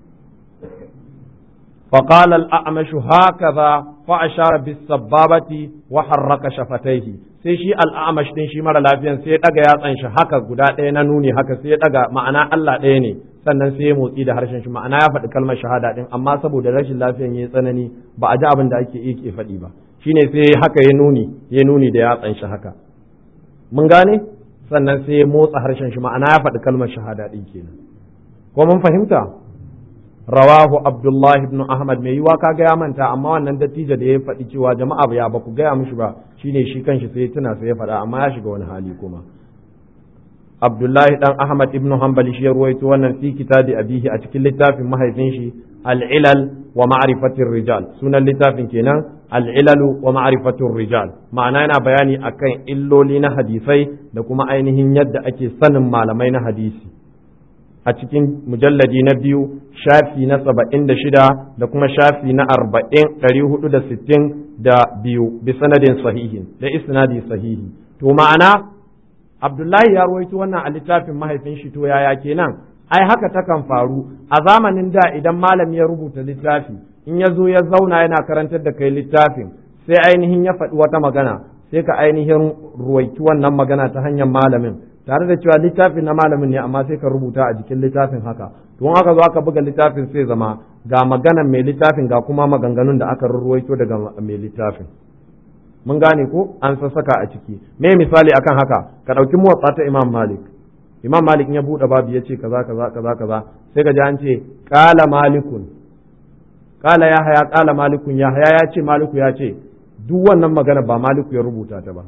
فقال الأعمش هكذا فأشار بالسبابة وحرك شفتيه sai shi al'amash din shi mara lafiyan sai ya daga yatsan shi haka guda ɗaya na nuni haka sai ya daga ma'ana Allah ɗaya ne sannan sai ya motsi da harshen shi ma'ana ya faɗi kalmar shahada din amma saboda rashin lafiyan ya tsanani ba a ji abin da ake yake faɗi ba shine sai haka ya nuni ya nuni da yatsan shi haka mun gane sannan sai ya motsa harshen shi ma'ana ya faɗi kalmar shahada din kenan ko mun fahimta rawahu abdullahi ibn ahmad mai yiwa ka gaya manta amma wannan dattijo da ya faɗi cewa jama'a ba ya ba ku gaya mishi ba shine shi kanshi sai tuna sai ya faɗa amma ya shiga wani hali kuma abdullahi dan ahmad ibn hanbali shi ya ruwaito wannan fi kitabi abihi a cikin littafin mahaifin shi al-ilal wa ma'rifatir rijal sunan littafin kenan al-ilalu wa ma'rifatir rijal ma'ana yana bayani akan illoli na hadisai da kuma ainihin yadda ake sanin malamai na hadisi a cikin mujalladi na biyu shafi na saba'in da shida da kuma shafi na arba'in ɗari hudu da sittin da biyu bi sanadin sahihin da isnadi sahihi to ma'ana abdullahi ya rawaito wannan a littafin mahaifin shi to yaya kenan ai haka takan faru a zamanin da idan malami ya rubuta littafi in ya zo ya zauna yana karantar da kai littafin sai ainihin ya faɗi wata magana sai ka ainihin ruwaiki wannan magana ta hanyar malamin tare da cewa littafin na malamin ne amma sai ka rubuta a jikin littafin haka to in aka zo aka buga littafin sai zama ga maganan mai littafin ga kuma maganganun da aka ruwaito daga mai littafin mun gane ko an sassaka a ciki me misali akan haka ka ɗauki muwatsa ta imam malik imam malik ya buɗe babu ya ce kaza kaza kaza kaza sai ka ji an ce qala malikun qala ya haya qala malikun ya haya ya ce maliku ya ce duk wannan magana ba maliku ya rubuta ta ba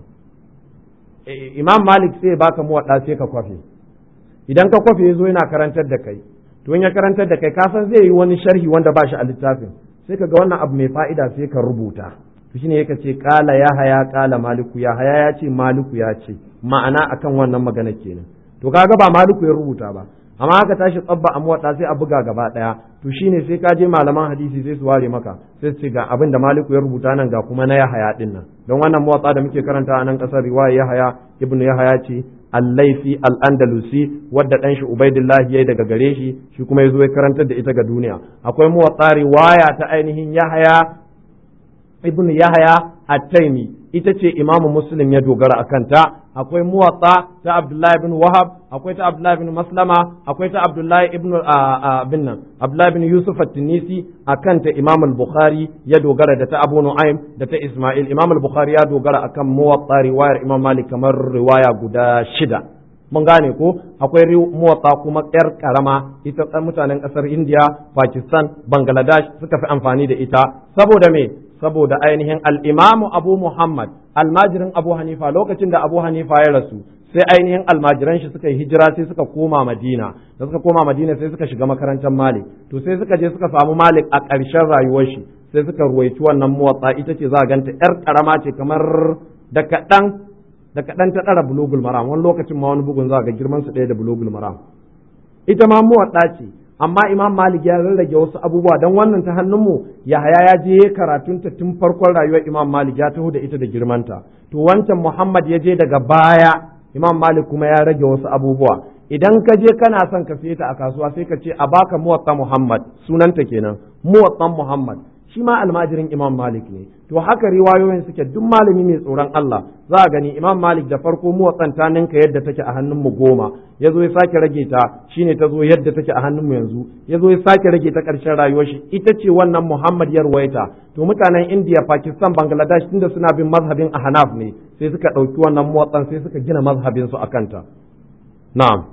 imam malik sai baka muwaɗa sai ka kwafe idan ka kwafe yazo yana karantar da kai to in ya karantar da kai ka san zai yi wani sharhi wanda ba shi a littafin sai ka ga wannan abu mai fa'ida sai ka rubuta to shine yake ce kala ya haya kala maliku ya haya ya ce maliku ya ce ma'ana akan wannan magana kenan to kaga ba maliku ya rubuta ba amma haka tashi tsabba a muwaɗa sai a buga gaba ɗaya to shine sai ka je malaman hadisi sai su ware maka sai su ce ga abin da maliku ya rubuta nan ga kuma na yahaya din nan don wannan muwaɗa da muke karanta a nan ƙasar riwaya yahaya ibnu yahaya ce allaifi al-andalusi wadda ɗan shi ubaidillahi yayi daga gare shi shi kuma ya zo ya karantar da ita ga duniya akwai muwaɗa riwaya ta ainihin yahaya ibnu yahaya at-taimi ita ce imamu muslim ya dogara a kanta akwai muwatta ta abdullahi bin wahab akwai ta abdullahi bin maslama akwai ta abdullahi ibn bin nan abdullahi bin yusuf at-tunisi akan ta imam al-bukhari ya dogara da ta abu nu'aym da ta isma'il imam al-bukhari ya dogara akan muwatta riwayar imam malik kamar riwaya guda shida mun gane ko akwai muwatta kuma yar karama ita mutanen kasar india pakistan bangladesh suka fi amfani da ita saboda me saboda ainihin al'imamu abu Muhammad almajirin abu Hanifa lokacin da abu Hanifa ya rasu sai ainihin almajiran shi suka yi hijira sai suka koma Madina da suka koma Madina sai suka shiga makarantar Malik to sai suka je suka samu Malik a ƙarshen rayuwar shi sai suka ruwaici wannan muwatsa ita ce za a ganta ‘yar ƙarama ce kamar da kaɗan da kaɗan ta ɗara bulugul maram wani lokacin ma wani bugun za ga girman su ɗaya da bulugul maram ita ma muwatsa ce amma imam malik ya rarrage wasu abubuwa don wannan ta hannunmu yahaya ya je karatunta tun farkon rayuwar imam malik ya taho da ita da girmanta to wancan muhammad ya je daga baya imam malik kuma ya rage wasu abubuwa idan ka je kana son ka siye ta a kasuwa sai ka ce a baka muwatta Muhammad sunanta kenan muwatta Muhammad shi ma almajirin Imam Malik ne to haka riwayoyin suke duk malami mai tsoron Allah za a gani Imam Malik da farko muwatsan ta ninka yadda take a hannun mu goma ya zo ya sake rage ta shine ta zo yadda take a hannun mu yanzu ya zo ya sake rage ta ƙarshen rayuwar shi ita ce wannan Muhammad ya ruwaita to mutanen India Pakistan Bangladesh tunda suna bin mazhabin Ahnaf ne sai suka ɗauki wannan muwatsan sai suka gina mazhabin su akan ta na'am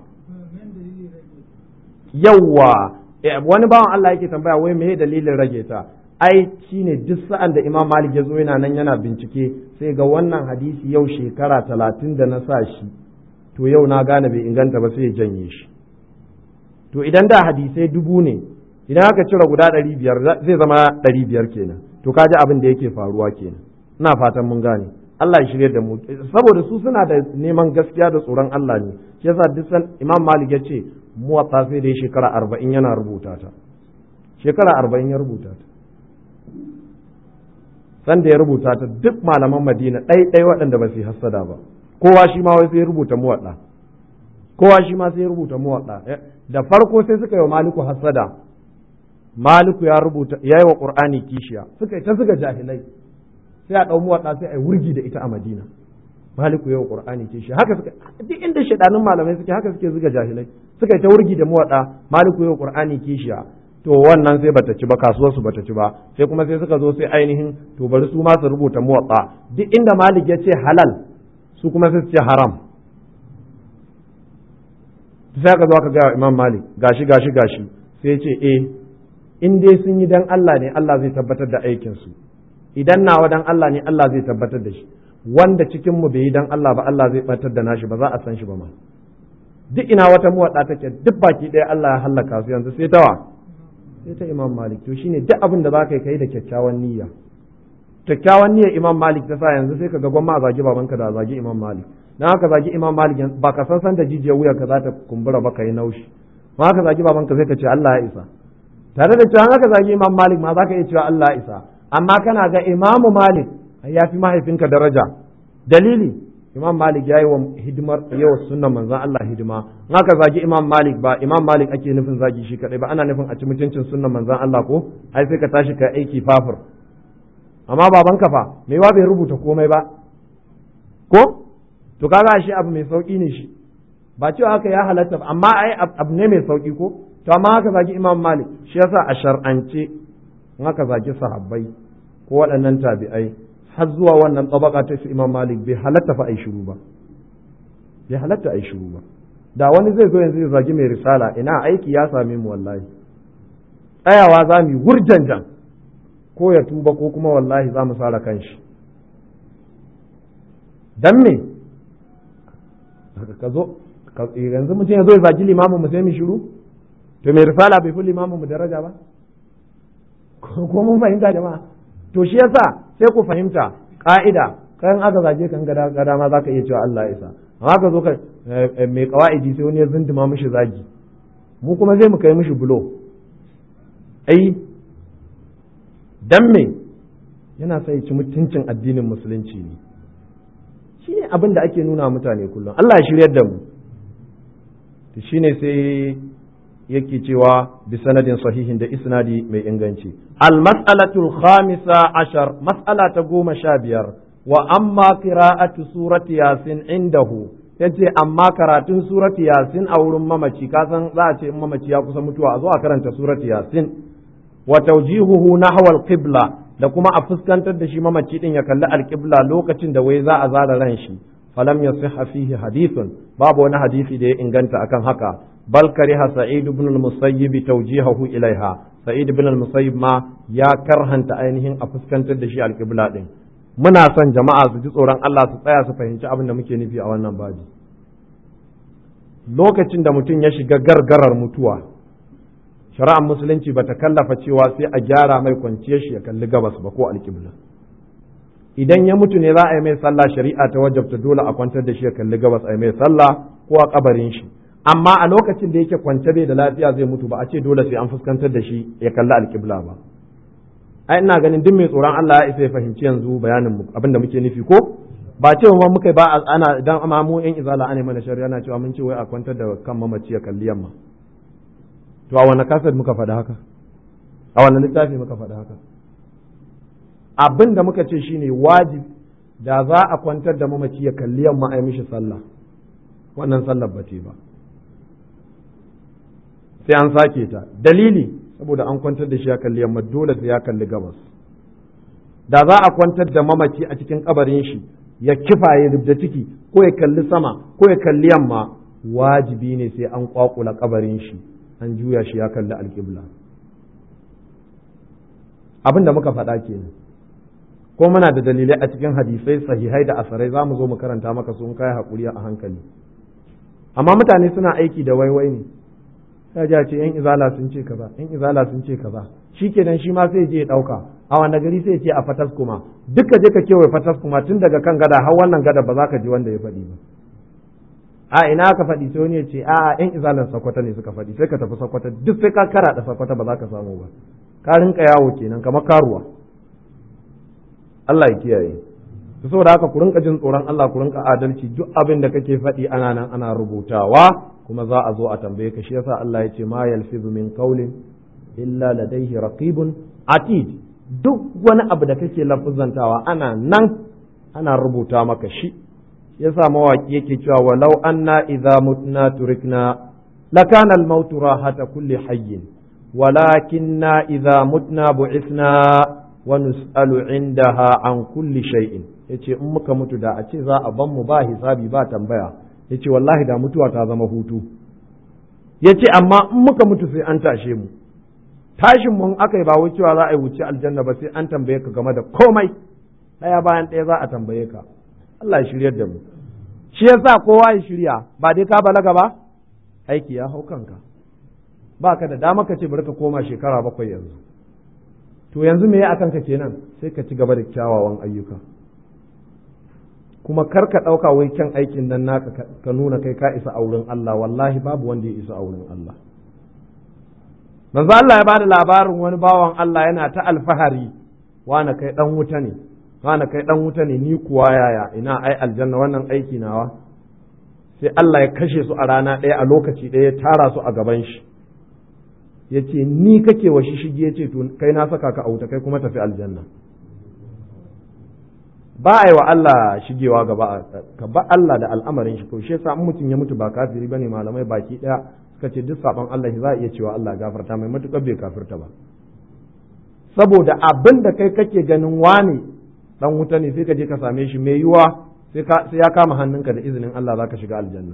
yawwa wani bawan Allah yake tambaya wai me dalilin rage ta ai shine duk sa'an da Imam Malik ya zo yana nan yana bincike sai ga wannan hadisi yau shekara talatin da na sa shi to yau na gane bai inganta ba sai ya janye shi to idan da hadisai dubu ne idan aka cire guda ɗari biyar zai zama ɗari biyar kenan to kaji abin da yake faruwa kenan ina fatan mun gane Allah ya shirye da mu saboda su suna da neman gaskiya da tsoron Allah ne shi yasa duk san Imam Malik ya ce muwatta sai dai shekara arba'in yana rubuta ta shekara arba'in ya rubuta ta sanda ya rubuta ta duk malaman madina ɗai ɗai waɗanda ba su yi hassada ba kowa shi ma wai sai rubuta muwaɗa kowa shi ma sai rubuta muwaɗa da farko sai suka yi wa maliku hassada maliku ya rubuta ya yi wa ƙur'ani kishiya suka yi ta suka jahilai sai a ɗau muwaɗa sai a yi wurgi da ita a madina maliku ya yi wa ƙur'ani kishiya haka suka duk inda shaɗanun malamai suke haka suke zuga jahilai suka yi ta wurgi da muwaɗa maliku ya yi wa ƙur'ani kishiya to wannan sai bata ci ba kasuwar su bata ci ba sai kuma sai suka zo sai ainihin to bari su ma su rubuta muwatta duk inda malik ya ce halal su kuma sai su ce haram sai ka zo ka ga imam malik gashi gashi gashi sai ce eh in dai sun yi dan Allah ne Allah zai tabbatar da aikin su idan nawa dan Allah ne Allah zai tabbatar da shi wanda cikin mu bai yi dan Allah ba Allah zai batar da nashi ba za a san shi ba ma duk ina wata muwaɗa take duk baki ɗaya Allah ya hallaka su yanzu sai tawa sai ta imam malik to shine duk abin da za ka yi kai da kyakkyawan niyya kyakkyawan niyyar imam malik ta sa yanzu sai ka ga gwamma a zagi babanka da a zagi imam malik dan haka zagi imam malik ba ka san san da jijiyar wuyar ka za ta kumbura ba ka yi naushi ma haka zagi babanka sai ka ce Allah ya isa tare da cewa haka zagi imam malik ma za ka iya cewa Allah ya isa amma kana ga imamu malik ya fi mahaifinka daraja dalili imam malik ya yi wa hidimar yawa sunnan manzon Allah hidima in aka zagi imam malik ba imam malik ake nufin zagi shi kadai ba ana nufin a ci mutuncin sunnan manzon Allah ko ai sai ka tashi ka aiki fafur amma babanka fa me wa bai rubuta komai ba ko to kaga shi abu mai sauki ne shi ba cewa haka ya halatta ba amma ai abu ne mai sauki ko to amma haka zagi imam malik shi yasa a shar'ance in aka zagi sahabbai ko waɗannan tabi'ai har zuwa wannan tabaka ta su imam malik bai halatta fa ai shiru ba bai halatta ai shiru ba da wani zai zo yanzu ya zagi mai risala ina aiki ya same mu wallahi tsayawa za mu yi wurjanjan ko ya tuba ko kuma wallahi za mu sara kanshi dan me ka zo yanzu mutum ya zo ya zagi limamin mu sai mu shiru to mai risala bai fi limamin mu daraja ba ko mun fahimta jama'a to shi yasa sai ku fahimta ka'ida kayan aka zage kan gada gada ma zaka iya cewa Allah isa amma ka zo ka mai kawaidi sai wani ya zinduma mishi zagi mu kuma zai mu kai mishi bulo ai dan me yana sai ci mutuncin addinin musulunci ne shi ne abin da ake nuna mutane kullum Allah ya shiryar da mu to shine sai yake cewa bi sanadin sahihin da isnadi mai inganci al mas'alatul khamisa ashar mas'ala ta goma sha biyar wa amma qira'atu surati yasin indahu yace amma karatun surati yasin a wurin mamaci ka san za a ce in mamaci ya kusa mutuwa a zo a karanta surati yasin wa tawjihuhu nahwa al qibla da kuma a fuskantar da shi mamaci din ya kalli al qibla lokacin da wai za a zara ran shi falam yasihha fihi hadithun babu wani hadisi da ya inganta akan haka bal kariha sa'id ibn al-musayyib tawjihahu ilaiha sa'id ibn al-musayyib ma ya karhanta ainihin a fuskantar da shi al-qibla din muna son jama'a su ji tsoron Allah su tsaya su fahimci abin da muke nufi a wannan babi lokacin da mutum ya shiga gargarar mutuwa shari'ar musulunci bata kallafa cewa sai a gyara mai kwanciyar shi ya kalli gabas ba ko al-qibla idan ya mutu ne za a yi mai sallah shari'a ta wajabta dole a kwantar da shi ya kalli gabas a yi mai sallah ko a kabarin shi amma a lokacin da yake kwance bai da lafiya zai mutu ba a ce dole sai an fuskantar da shi ya kalli alƙibla ba ai ina ganin duk mai tsoron Allah ya isa ya fahimci yanzu bayanin mu abinda muke nufi ko ba ce ma muka ba ana idan amma mu yan izala ana mana shari'a ana cewa mun ce wai a kwantar da kan mamaci ya kalli yamma to a wani kasar muka faɗa haka a wani littafi muka faɗa haka abin da muka ce shine wajib da za a kwantar da mamaci ya kalli yamma a yi mishi sallah wannan sallar ba ce ba sai an sake ta dalili saboda an kwantar da shi ya kalli yamma dole sai ya kalli gabas da za a kwantar da mamaci a cikin kabarin shi ya kifa ya rubda ciki ko ya kalli sama ko ya kalli yamma wajibi ne sai an kwakula kabarin shi an juya shi ya kalli alƙibla abin da muka faɗa kenan ko muna da dalilai a cikin hadisai sahihai da asarai za mu zo mu karanta maka sun kai haƙuri a hankali amma mutane suna aiki da waiwai ne sai ji ce yan izala sun ce kaza yan izala sun ce kaza shikenan shi ma sai je ya dauka a wanda gari sai ce a fatas kuma duka je ka kewaye fatas kuma tun daga kan gada har wannan gada ba za ka ji wanda ya faɗi ba a ina ka faɗi sai wani ya ce a yan izalan sakwata ne suka faɗi sai ka tafi sakwata duk sai ka kara da sakwata ba za ka samu ba ka rinka yawo kenan kamar karuwa Allah ya kiyaye saboda haka ku rinka jin tsoron Allah ku rinka adalci duk abin da kake faɗi ana nan ana rubutawa kuma za a zo a tambaye ka shi yasa Allah ya ce ma yalfizu min qawlin illa ladayhi raqibun atid duk wani abu da kake lafuzantawa ana nan ana rubuta maka shi yasa mawaki yake cewa walau anna idza mutna turikna lakana al-maut rahata kulli hayyin walakinna idza mutna bu'ithna wa nus'alu indaha an kulli shay'in yace in muka mutu da a ce za a ban mu ba hisabi ba tambaya yace wallahi da mutuwa ta zama hutu yace amma in muka mutu sai an tashe mu tashin mun aka yi ba wai cewa za a yi wuce aljanna ba sai an tambaye ka game da komai ɗaya bayan ɗaya za a tambaye ka Allah ya shiryar da mu shi yasa kowa ya shirya ba dai ka balaga ba aiki ya hau kanka ba ka da dama ka ce bari ka koma shekara bakwai yanzu to yanzu me ya akan ka kenan sai ka ci gaba da kyawawan ayyuka kuma kar ka ɗauka wai kyan aikin nan naka ka nuna kai ka isa a wurin Allah wallahi babu wanda ya isa a wurin Allah manzo Allah ya bada labarin wani bawan Allah yana ta alfahari wani kai dan wuta ne wani kai dan wuta ne ni kuwa yaya ina ai aljanna wannan aiki nawa sai Allah ya kashe su a rana ɗaya a lokaci ɗaya ya tara su a gaban shi ya ce ni kake wa shi shige ya ce to kai na saka ka a wuta kai kuma tafi aljanna ba a yi wa Allah shigewa gaba ka ba Allah da al'amarin shi ko shi yasa mutum ya mutu ba kafiri bane malamai baki daya suka ce duk saban Allah za a iya cewa Allah gafarta mai matukar bai kafirta ba saboda abin da kai kake ganin wani dan wuta ne sai ka je ka same shi mai yiwa sai ya kama hannunka da izinin Allah za ka shiga aljanna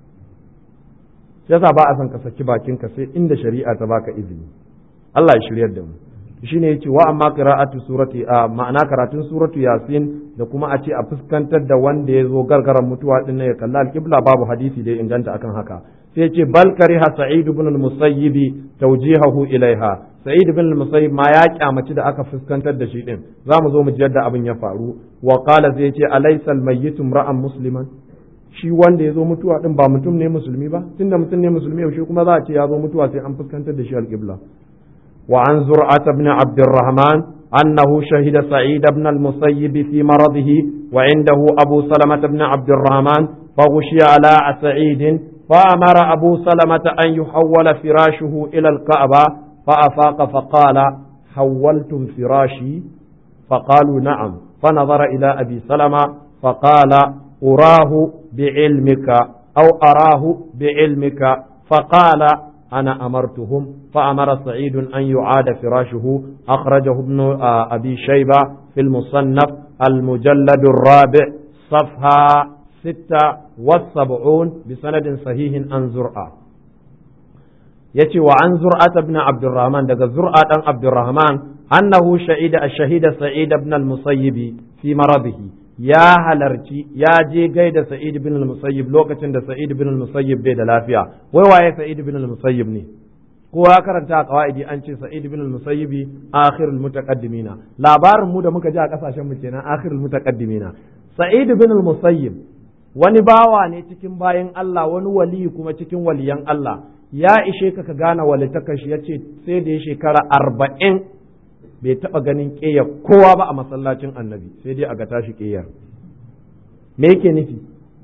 yasa ba a son ka saki bakinka sai inda shari'a ta baka izini Allah ya shiryar da mu shine yace wa amma qira'atu surati a ma'ana karatun suratu yasin da kuma a ce a fuskantar da wanda ya zo gargaran mutuwa din ya kalla alqibla babu hadisi da inganta akan haka sai yace bal kariha sa'id ibn al-musayyib tawjihahu ilaiha sa'id ibn al-musayyib ma ya kyamaci da aka fuskantar da shi din zamu zo mu ji yadda abin ya faru wa qala sai yace alaysa al-mayyit ra'an musliman shi wanda ya zo mutuwa din ba mutum ne musulmi ba tunda mutum ne musulmi yaushe kuma za a ce ya zo mutuwa sai an fuskantar da shi alqibla وعن زرعة بن عبد الرحمن أنه شهد سعيد بن المسيب في مرضه وعنده أبو سلمة بن عبد الرحمن فغشي على سعيد فأمر أبو سلمة أن يحول فراشه إلى الكعبة فأفاق فقال حولتم فراشي فقالوا نعم فنظر إلى أبي سلمة فقال أراه بعلمك أو أراه بعلمك فقال أنا أمرتهم فأمر سعيد أن يعاد فراشه أخرجه ابن أبي شيبة في المصنف المجلد الرابع صفحة ستة والسبعون بسند صحيح عن زرعة يتي وعن زرعة بن عبد الرحمن دقى زرعة بن عبد الرحمن أنه شهد الشهيد سعيد بن المصيب في مرضه ya halarci ya je gaida Sa'id bin al-Musayyib lokacin da Sa'id bin al-Musayyib bai da lafiya wai waye Sa'id bin al-Musayyib ne kowa karanta a qawaidi an ce Sa'id bin al-Musayyib akhirul mutaqaddimina labarin mu da muka ji a kasashen mu kenan akhirul mutaqaddimina Sa'id bin al-Musayyib wani bawa ne cikin bayan Allah wani wali kuma cikin waliyan Allah ya ishe ka ka gane walitakashi yace sai da ya shekara arba'in bai taɓa ganin ƙeyar kowa ba a masallacin annabi sai dai a ga tashi ƙeyar me yake nufi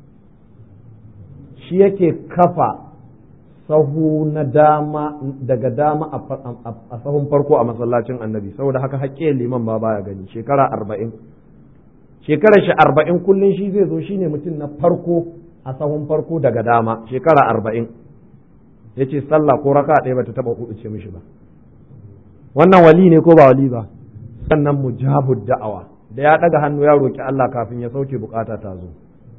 shi yake kafa sahu na dama daga dama a sahun farko a masallacin annabi saboda haka haƙƙe liman ba baya gani shekara arba'in shekarar shi arba'in kullum shi zai zo shine mutum na farko a sahun farko daga dama shekara arba'in ya ce sallah ko raka ɗaya bata taɓa hudu ce mishi ba wannan wali ne ko ba wali ba sannan mujabud da'awa da ya ɗaga hannu ya roki Allah kafin ya sauke bukata ta zo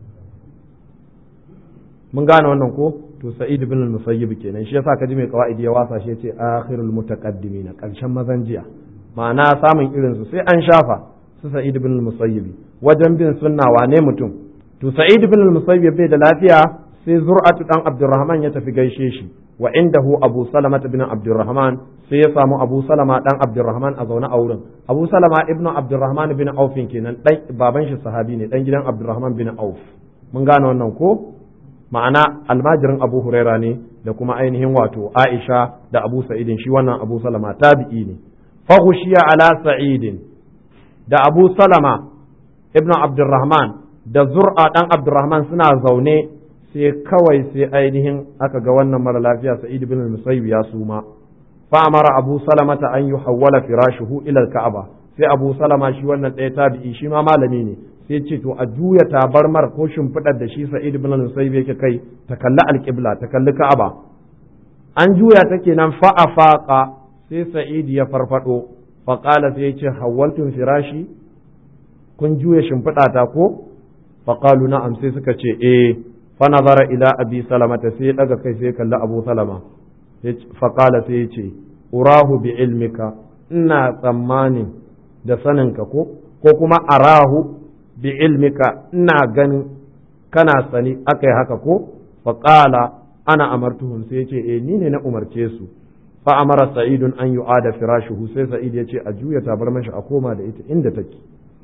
mun gane wannan ko to sa'id bin al-musayyib kenan shi yasa kaji mai qawaidi ya wasa shi yace akhirul mutaqaddimin karshen mazan jiya ma'ana samun irin su sai an shafa su sa'id bin al-musayyib wajen bin sunna wane mutum to sa'id bin al-musayyib bai da lafiya sai zur'atu dan abdurrahman ya tafi gaishe shi wa indahu abu salama bin abdurrahman sai ya samu abu salama dan abdurrahman a zaune a wurin abu salama ibnu abdurrahman bin auf kenan dan baban shi sahabi ne dan gidan abdurrahman bin auf mun gane wannan ko ma'ana almajirin abu huraira ne da kuma ainihin wato aisha da abu sa'idin shi wannan abu salama tabi'i ne faghushiya ala sa'idin da abu salama ibnu abdurrahman da zur'a dan abdurrahman suna zaune sai kawai sai ainihin aka ga wannan mara lafiya sa'id bin musayyib ya suma fa amara abu salama ta an yuhawwala firashuhu ila al-ka'aba sai abu salama shi wannan ɗaya tabi'i shi ma malami ne sai ce to a juya tabarmar ko shimfiɗar da shi sa'id bin musayyib yake kai ta kalli alƙibla ta kalli ka'aba an juya ta kenan fa afaqa sai sa'id ya farfado fa qala sai ya ce hawwaltum firashi kun juya shimfiɗa ta ko fa qalu na'am sai suka ce eh fa nazara ila abi salamata sai ya daga kai sai ya kalli abu salama fa qala sai ya ce urahu bi ilmika ina tsammanin da saninka ko ko kuma arahu bi ilmika ina ganin kana sani aka yi haka ko faƙala ana amartuhum sai ce eh ni ne na umarce su fa amara sa'idun an yu'ada firashuhu sai sa'id ya ce a juya tabar mashi a koma da ita inda take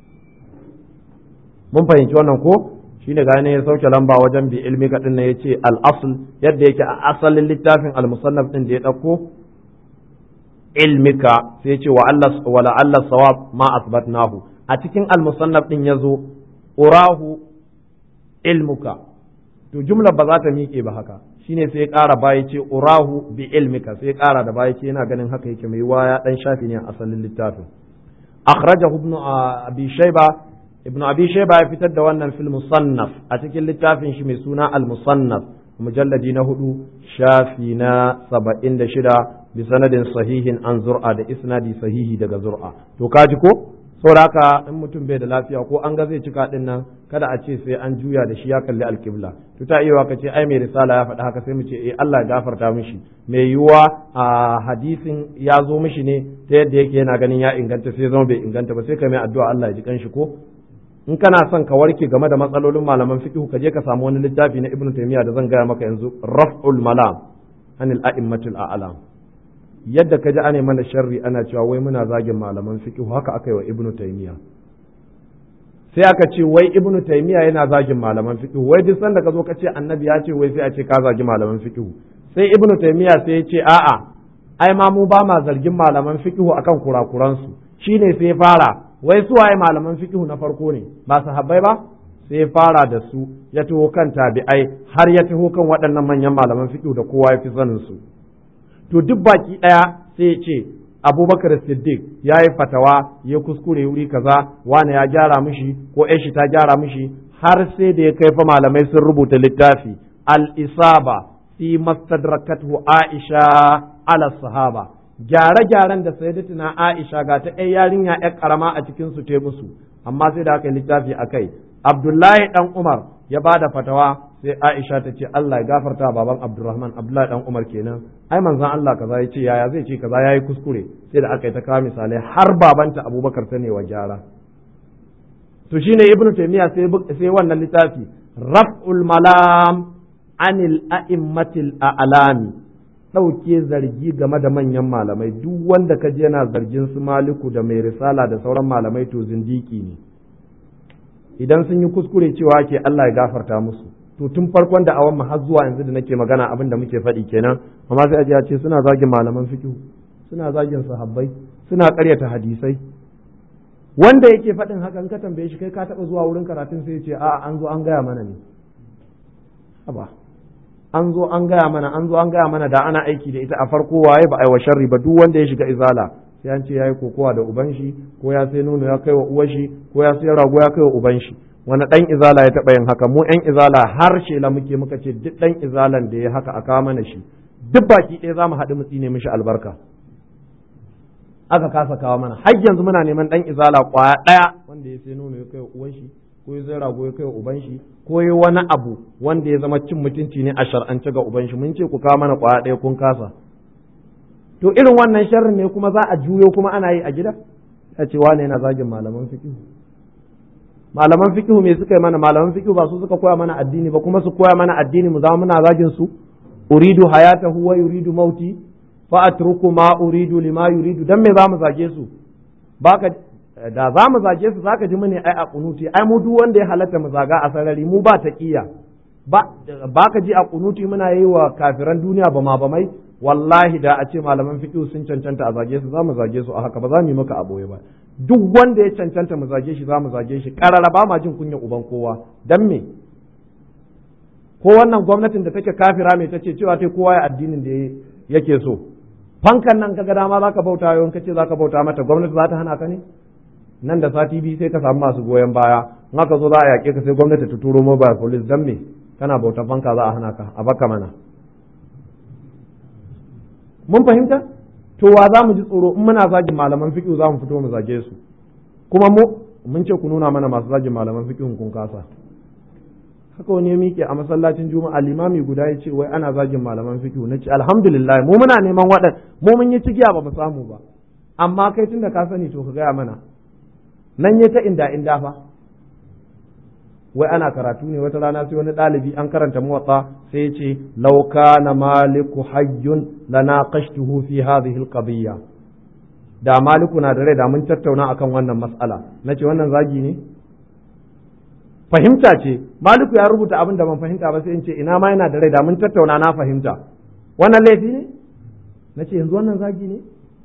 mun fahimci wannan ko shine ga ne ya sauke lamba wajen bi ilmika din ne yace al asl yadda yake a asalin littafin al musannaf din da ya dauko ilmika sai ce wa Allah wa la Allah sawab ma asbatnahu a cikin al-musannaf din yazo urahu ilmuka to jumla ba za ta miƙe ba haka shine sai ya ƙara baya ce urahu bi ilmika sai ya ƙara da baya ce yana ganin haka yake mai waya dan shafi ne a asalin littafin akhrajahu ibn abi shayba ibn abi shayba ya fitar da wannan fil musannaf a cikin littafin shi mai suna al-musannaf mujalladi na hudu shafi na saba'in da shida bi sanadin sahihin an zur'a da isnadi sahihi daga zur'a to kaji ko saboda haka in mutum bai da lafiya ko an ga zai cika din nan kada a ce sai an juya da shi ya kalli alkibla to ta iya ka ce ai mai risala ya faɗi haka sai mu ce eh Allah ya gafarta mishi mai yiwuwa a hadisin ya zo mishi ne ta yadda yake yana ganin ya inganta sai zama bai inganta ba sai ka mai addu'a Allah ya ji kanshi ko in kana son ka warke game da matsalolin malaman fiqh ka je ka samu wani littafi na Ibn Taymiyyah da zan gaya maka yanzu Raf'ul Malam anil a'immatul a'lam yadda ka ji ane mana sharri ana cewa wai muna zagin malaman fiqh haka aka yi wa Ibn Taymiyyah sai aka ce wai Ibn Taymiyyah yana zagin malaman fiqh wai duk sanda ka zo ka ce annabi ya ce wai sai a ce ka zagi malaman fiqh sai Ibn Taymiyyah sai ya ce a'a ai ma mu ba ma zargin malaman fiqh akan kurakuransu shine sai fara wai su waye malaman fiqhu na farko ne ba sahabbai ba sai fara da su ya taho kan tabi'ai har ya taho kan waɗannan manyan malaman fiqhu da kowa ya fi sanin su to duk baki ɗaya sai ya ce abubakar siddiq ya yi fatawa ya kuskure wuri kaza wani ya gyara mishi ko shi ta gyara mishi har sai da ya kai fa malamai sun rubuta littafi al-isaba fi mastadrakathu aisha ala sahaba gyare-gyaren da sayyidatina Aisha ga ta ɗaya yarinya ƴar ƙarama a cikin su te musu amma sai da aka yi littafi a kai Abdullahi dan Umar ya ba da fatawa sai Aisha ta ce Allah ya gafarta baban Abdurrahman Abdullahi dan Umar kenan ai manzon Allah kaza ya ce yaya zai ce kaza yayi kuskure sai da aka yi ta kawo misalai har babanta Abubakar ta ne wa gyara to shine Ibn Taymiyyah sai sai wannan littafi Raf'ul Malam anil a'immatil a'lami ɗauke zargi game da manyan malamai duk wanda ka je yana zargin su maliku da mai risala da sauran malamai to zindiki ne idan sun yi kuskure cewa ke Allah ya gafarta musu to tun farkon da awan har zuwa yanzu da nake magana abin da muke faɗi kenan amma sai aje ce suna zagin malaman fiqh suna zagin sahabbai suna ƙaryata hadisai wanda yake faɗin hakan ka tambaye shi kai ka taɓa zuwa wurin karatun sai ya ce a'a an zo an gaya mana ne haba an zo an gaya mana an zo an gaya mana da ana aiki da ita a farko waye ba aiwa sharri ba duk wanda ya shiga izala sai an ce yayi kokowa da uban shi ko ya sai nono ya kai wa uwar shi ko ya sai rago ya kai wa uban shi wani dan izala ya taɓa yin haka mu yan izala har shela muke muka ce duk dan izalan da ya haka a kawo mana shi duk baki ɗaya za mu haɗu mu tsine mishi albarka aka kasa kawo mana har yanzu muna neman dan izala kwaya ɗaya wanda ya sai nono ya kai wa uwan shi ko ya zai rago ya kai wa uban shi ko ya wani abu wanda ya zama cin mutunci ne a shar'ance ga uban shi mun ce ku kawo mana kwaya ɗaya kun kasa to irin wannan sharrin ne kuma za a juyo kuma ana yi a gida a ce wane yana zagin malaman fiqh malaman fiqh me suka yi mana malaman fiqh ba su suka koya mana addini ba kuma su koya mana addini mu zama muna zagin su uridu hayatahu wa yuridu mauti fa atruku ma uridu lima yuridu dan me za mu zage su baka da za mu zage su zaka ji mune ai a kunuti ai mu duk wanda ya halatta mu zaga a sarari mu ba taqiya ba baka ji a kunuti muna yi wa kafiran duniya ba ma ba mai wallahi da a ce malaman fiqh sun cancanta a zage su za mu zage su a haka ba za mu yi maka aboye ba duk wanda ya cancanta mu zage shi za mu zage shi karara ba ma jin kunya uban kowa dan me ko wannan gwamnatin da take kafira mai tace cewa tai kowa ya addinin da yake so fankan nan kaga dama zaka bauta yau kace zaka bauta mata gwamnati za ta hana ka ne nan da sati biyu sai ka samu masu goyon baya in aka zo za a yaƙe ka sai gwamnati ta turo mobile police dan me kana bauta fanka za a hana ka a baka mana mun fahimta to wa za mu ji tsoro in muna zagin malaman fiqh za mu fito mu zage su kuma mu mun ce ku nuna mana masu zagin malaman fiqh kun kasa haka wani ya miƙe a masallacin juma'a limami guda ya ce wai ana zagin malaman fiqh na ce alhamdulillah mu muna neman waɗan mu mun yi cigiya ba mu samu ba amma kai tunda ka sani to ka gaya mana nan ya ta inda inda fa wai ana karatu ne wata rana sai wani ɗalibi an karanta muwatsa sai ya ce law kana maliku hayyun lanaqashtuhu fi hadhihi alqadiyya da maliku na da rai da mun tattauna akan wannan mas'ala nace wannan zagi ne fahimta ce maliku ya rubuta abin da ban fahimta ba sai in ce ina ma yana da rai da mun tattauna na fahimta wannan laifi ne nace yanzu wannan zagi ne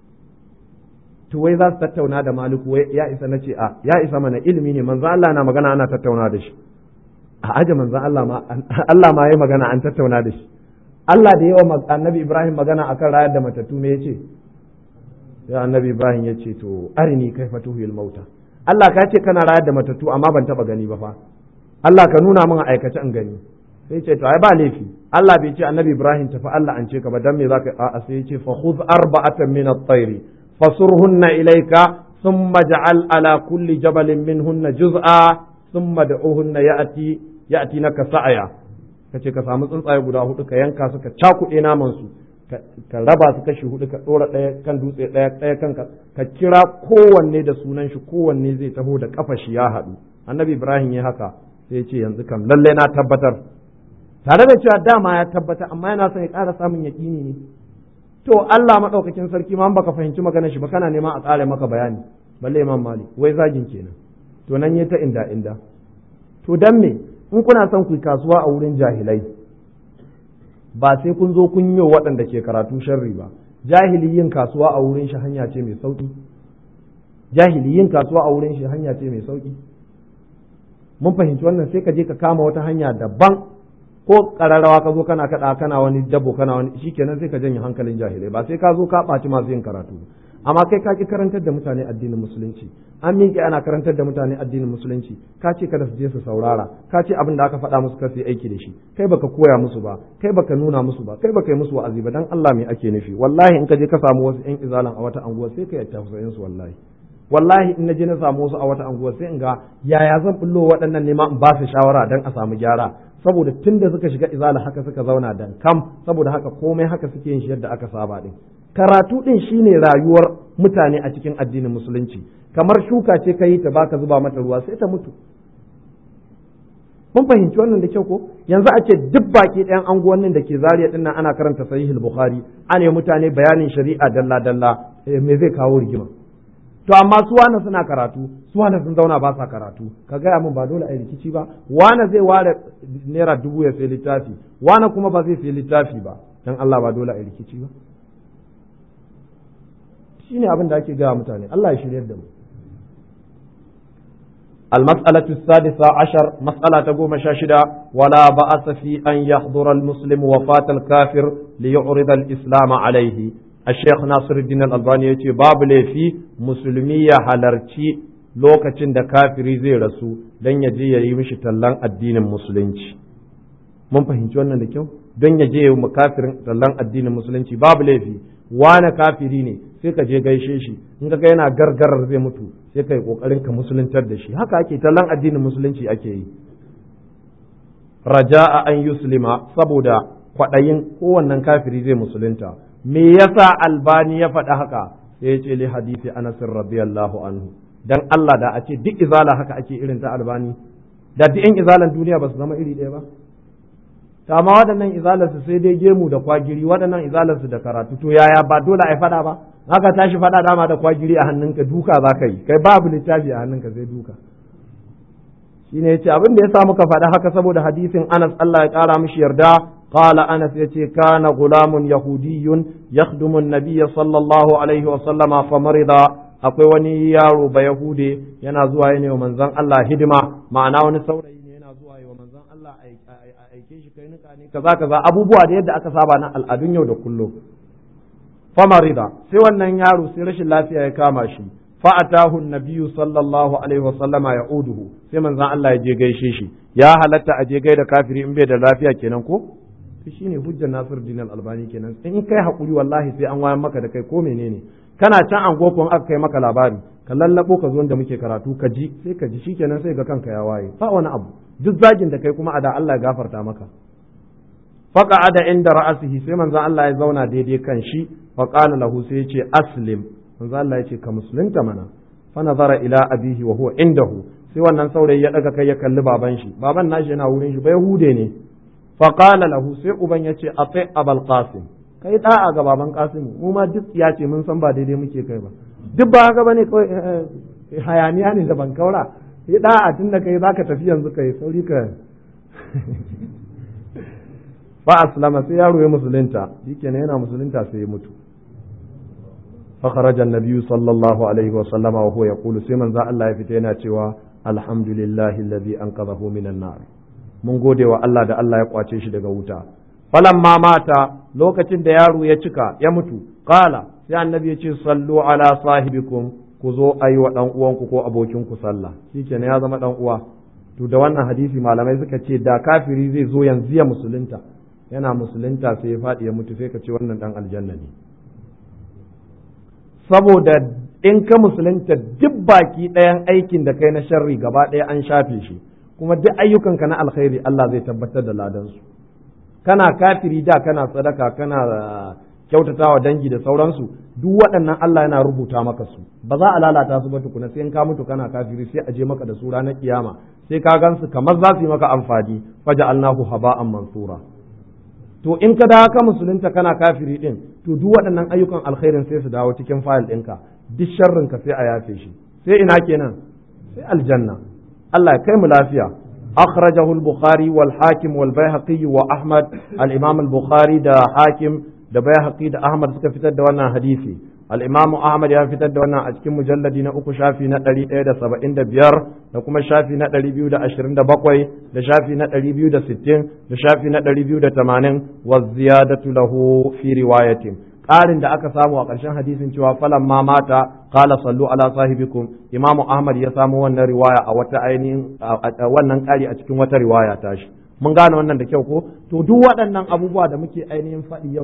to wai za su tattauna da maliku wai ya isa na ce a ya isa mana ilimi ne manzo Allah na magana ana tattauna da shi a aje manzo Allah ma Allah ma yayi magana an tattauna da shi Allah da yawa annabi Ibrahim magana akan rayar da matattu me yace ya annabi Ibrahim yace to arini kaifa tuhil mauta Allah ka ce kana rayar da matattu amma ban taba gani ba fa Allah ka nuna min aikace in gani sai ce to ai ba laifi Allah bai ce annabi Ibrahim tafi Allah an ce ka ba dan me zaka a sai ya ce fa khudh arba'atan min at-tayr fasurhunna ilayka thumma ja'al ala kulli jabalin minhunna juz'a thumma da'uhunna ya'ti ya'tinaka sa'aya kace ka samu tsuntsaye guda hudu ka yanka su ka cakuɗe naman su ka raba su kashi hudu ka dora ɗaya kan dutse ɗaya ɗaya kan ka kira kowanne da sunan shi kowanne zai taho da kafa shi ya haɗu annabi ibrahim ya haka sai ya ce yanzu kam lalle na tabbatar tare da cewa dama ya tabbata amma yana son ya ƙara samun yaƙini ne to Allah maɗaukakin sarki ma baka fahimci maganar shi ba kana neman a ƙara maka bayani balle imam malik wai zagin kenan to nan ya ta inda inda to dan me in kuna son ku kasuwa a wurin jahilai ba sai kun zo kun yi waɗanda ke karatu sharri ba jahili yin kasuwa a wurin shi hanya ce mai sauki jahili yin kasuwa a wurin shi hanya ce mai sauki mun fahimci wannan sai ka je ka kama wata hanya daban ko kararrawa ka zo kana kada kana wani dabo kana wani shikenan sai ka janye hankalin jahilai ba sai ka zo ka ɓaci masu yin karatu amma kai ka ki karantar da mutane addinin musulunci an miƙe ana karantar da mutane addinin musulunci ka ce kada su je su saurara ka ce abin da aka faɗa musu kar su yi aiki da shi kai baka koya musu ba kai baka nuna musu ba kai baka yi musu wa'azi ba dan Allah me ake nufi wallahi in ka je ka samu wasu ƴan izalan a wata anguwa sai ka yatta su wallahi wallahi in na je na samu wasu a wata anguwa sai in ga yaya zan bullo waɗannan nema in ba su shawara dan a samu gyara saboda tun da suka shiga izala haka suka zauna dan kam saboda haka komai haka suke yin shi yadda aka saba din karatu din shine rayuwar mutane a cikin addinin musulunci kamar shuka ce ka yi ta baka zuba mata ruwa sai ta mutu mun fahimci wannan da kyau ko yanzu a ce duk baki ɗayan anguwannin da ke zariya din nan ana karanta sahihul bukhari ana mutane bayanin shari'a dalla dalla me zai kawo rigima to amma su wane suna karatu su wane sun zauna ba sa karatu ka gaya min ba dole a rikici ba wane zai ware naira dubu ya sai littafi wane kuma ba zai sai littafi ba dan Allah ba dole a rikici ba shine abin da ake gaya mutane Allah ya shiryar da mu المسألة السادسة عشر مسألة تقوم شاشدة ولا بأس في أن يحضر المسلم وفاة الكافر ليعرض الإسلام عليه الشيخ ناصر الدين الألباني يتي باب لي في مسلمية halarci lokacin da kafiri zai rasu don ya je ya yi mishi tallan addinin musulunci mun fahimci wannan da kyau don ya je ya yi kafirin tallan addinin musulunci babu laifi wane kafiri ne sai ka je gaishe shi in ka ga yana gargarar zai mutu sai ka yi kokarin ka musuluntar da shi haka ake tallan addinin musulunci ake yi raja'a an yuslima saboda kwaɗayin kowannen kafiri zai musulunta me yasa albani ya faɗi haka sai ya ce li hadisi anas radiyallahu anhu dan Allah da a ce duk izala haka ake irin ta albani da duk yan izalan duniya ba su zama iri ɗaya ba ta ma waɗannan izalarsu sai dai gemu da kwagiri waɗannan izalarsu da karatu to yaya ba dole a faɗa ba haka tashi faɗa dama da kwagiri a hannunka duka za ka yi kai babu littafi a hannunka sai duka shine yace abin da ya sa muka faɗa haka saboda hadisin Anas Allah ya ƙara mishi yarda قال أنس يتي كان غلام يهودي يخدم النبي صلى الله عليه وسلم فمرض akwai wani yaro ba Yahude yana zuwa yana wa manzon Allah hidima ma'ana wani saurayi ne yana zuwa yi wa manzon Allah aike shi kai nika ne kaza kaza abubuwa da yadda aka saba na al'adun yau da kullum famarida sai wannan yaro sai rashin lafiya ya kama shi fa'atahu nabiyyu sallallahu alaihi wasallama ya'uduhu sai manzon Allah ya je gaishe shi ya halatta a je gaida kafiri in bai da lafiya kenan ko to shine hujjar Nasir Din Albani kenan in kai hakuri wallahi sai an wayar maka da kai ko menene kana can an gokon aka kai maka labari ka lallabo ka zo da muke karatu ka ji sai ka ji shikenan sai ga kanka ya waye ba wani abu duk zagin da kai kuma a da Allah ya gafarta maka faqa'ada inda ra'asihi sai manzon Allah ya zauna daidai kan shi fa qala lahu sai ya ce aslim manzon Allah ya ce ka musulunta mana fa nazara ila abihi wa huwa indahu sai wannan saurayi ya daga kai ya kalli baban shi baban nashi yana wurin shi bai hude ne fa qala lahu sai uban ya ce ati abul qasim kai da'a ga baban qasim mu ma duk ya ce mun san ba daidai muke kai ba duk ba haka bane kawai hayaniya ne da ban kaura sai da'a tun da kai zaka tafi yanzu kai sauri ka fa aslama sai yaro ya musulunta shikenan yana musulunta sai ya mutu fa kharaja an-nabiy sallallahu alaihi wa sallama wa huwa yaqulu sai manzo Allah ya fita yana cewa alhamdulillahi alladhi anqadhahu minan nar mun gode wa Allah da Allah ya kwace shi daga wuta falamma mata lokacin da yaro ya cika ya mutu qala sai annabi ya ce sallu ala sahibikum ku zo ayi wa dan uwanku ko abokinku sallah shikenan ya zama dan uwa to da wannan hadisi malamai suka ce da kafiri zai zo yanzu ya musulunta yana musulunta sai ya faɗi ya mutu sai ka ce wannan dan aljanna ne saboda in ka musulunta duk baki ɗayan aikin da kai na sharri gaba ɗaya an shafe shi kuma duk ayyukanka na alkhairi Allah zai tabbatar da ladansu kana kafiri da kana sadaka kana kyautatawa dangi da sauransu duk waɗannan Allah yana rubuta maka su ba za a lalata su ba tukuna sai in ka mutu kana kafiri sai a je maka da su ranar kiyama sai ka gansu kamar za su yi maka amfani faja Allahu haba'an mansura to in ka dawo ka musulunta kana kafiri din to duk waɗannan ayyukan alkhairin sai su dawo cikin fayil ɗinka duk sharrin ka sai a yafe shi sai ina kenan sai aljanna Allah ya kai mu lafiya أخرجه البخاري والحاكم والبيهقي وأحمد الإمام البخاري دا حاكم دا بيهقي دا أحمد سكا فتر دوانا حديثي الإمام أحمد يا فتر دوانا أجكم مجلد نأكو شافي نتالي إيدا سبعين دا بيار دا كما شافي نتالي بيو دا أشرين دا بقوي دا شافي نتالي بيو دا ستين دا شافي نتالي بيو دا تمانين والزيادة له في رواية ƙarin da aka samu a ƙarshen hadisin cewa falan ma mata qala sallu ala sahibikum imamu ahmad ya samu wannan riwaya a wata ainihin wannan ƙari a cikin wata riwaya tashi mun gane wannan da kyau ko to duk waɗannan abubuwa da muke ainihin faɗi yau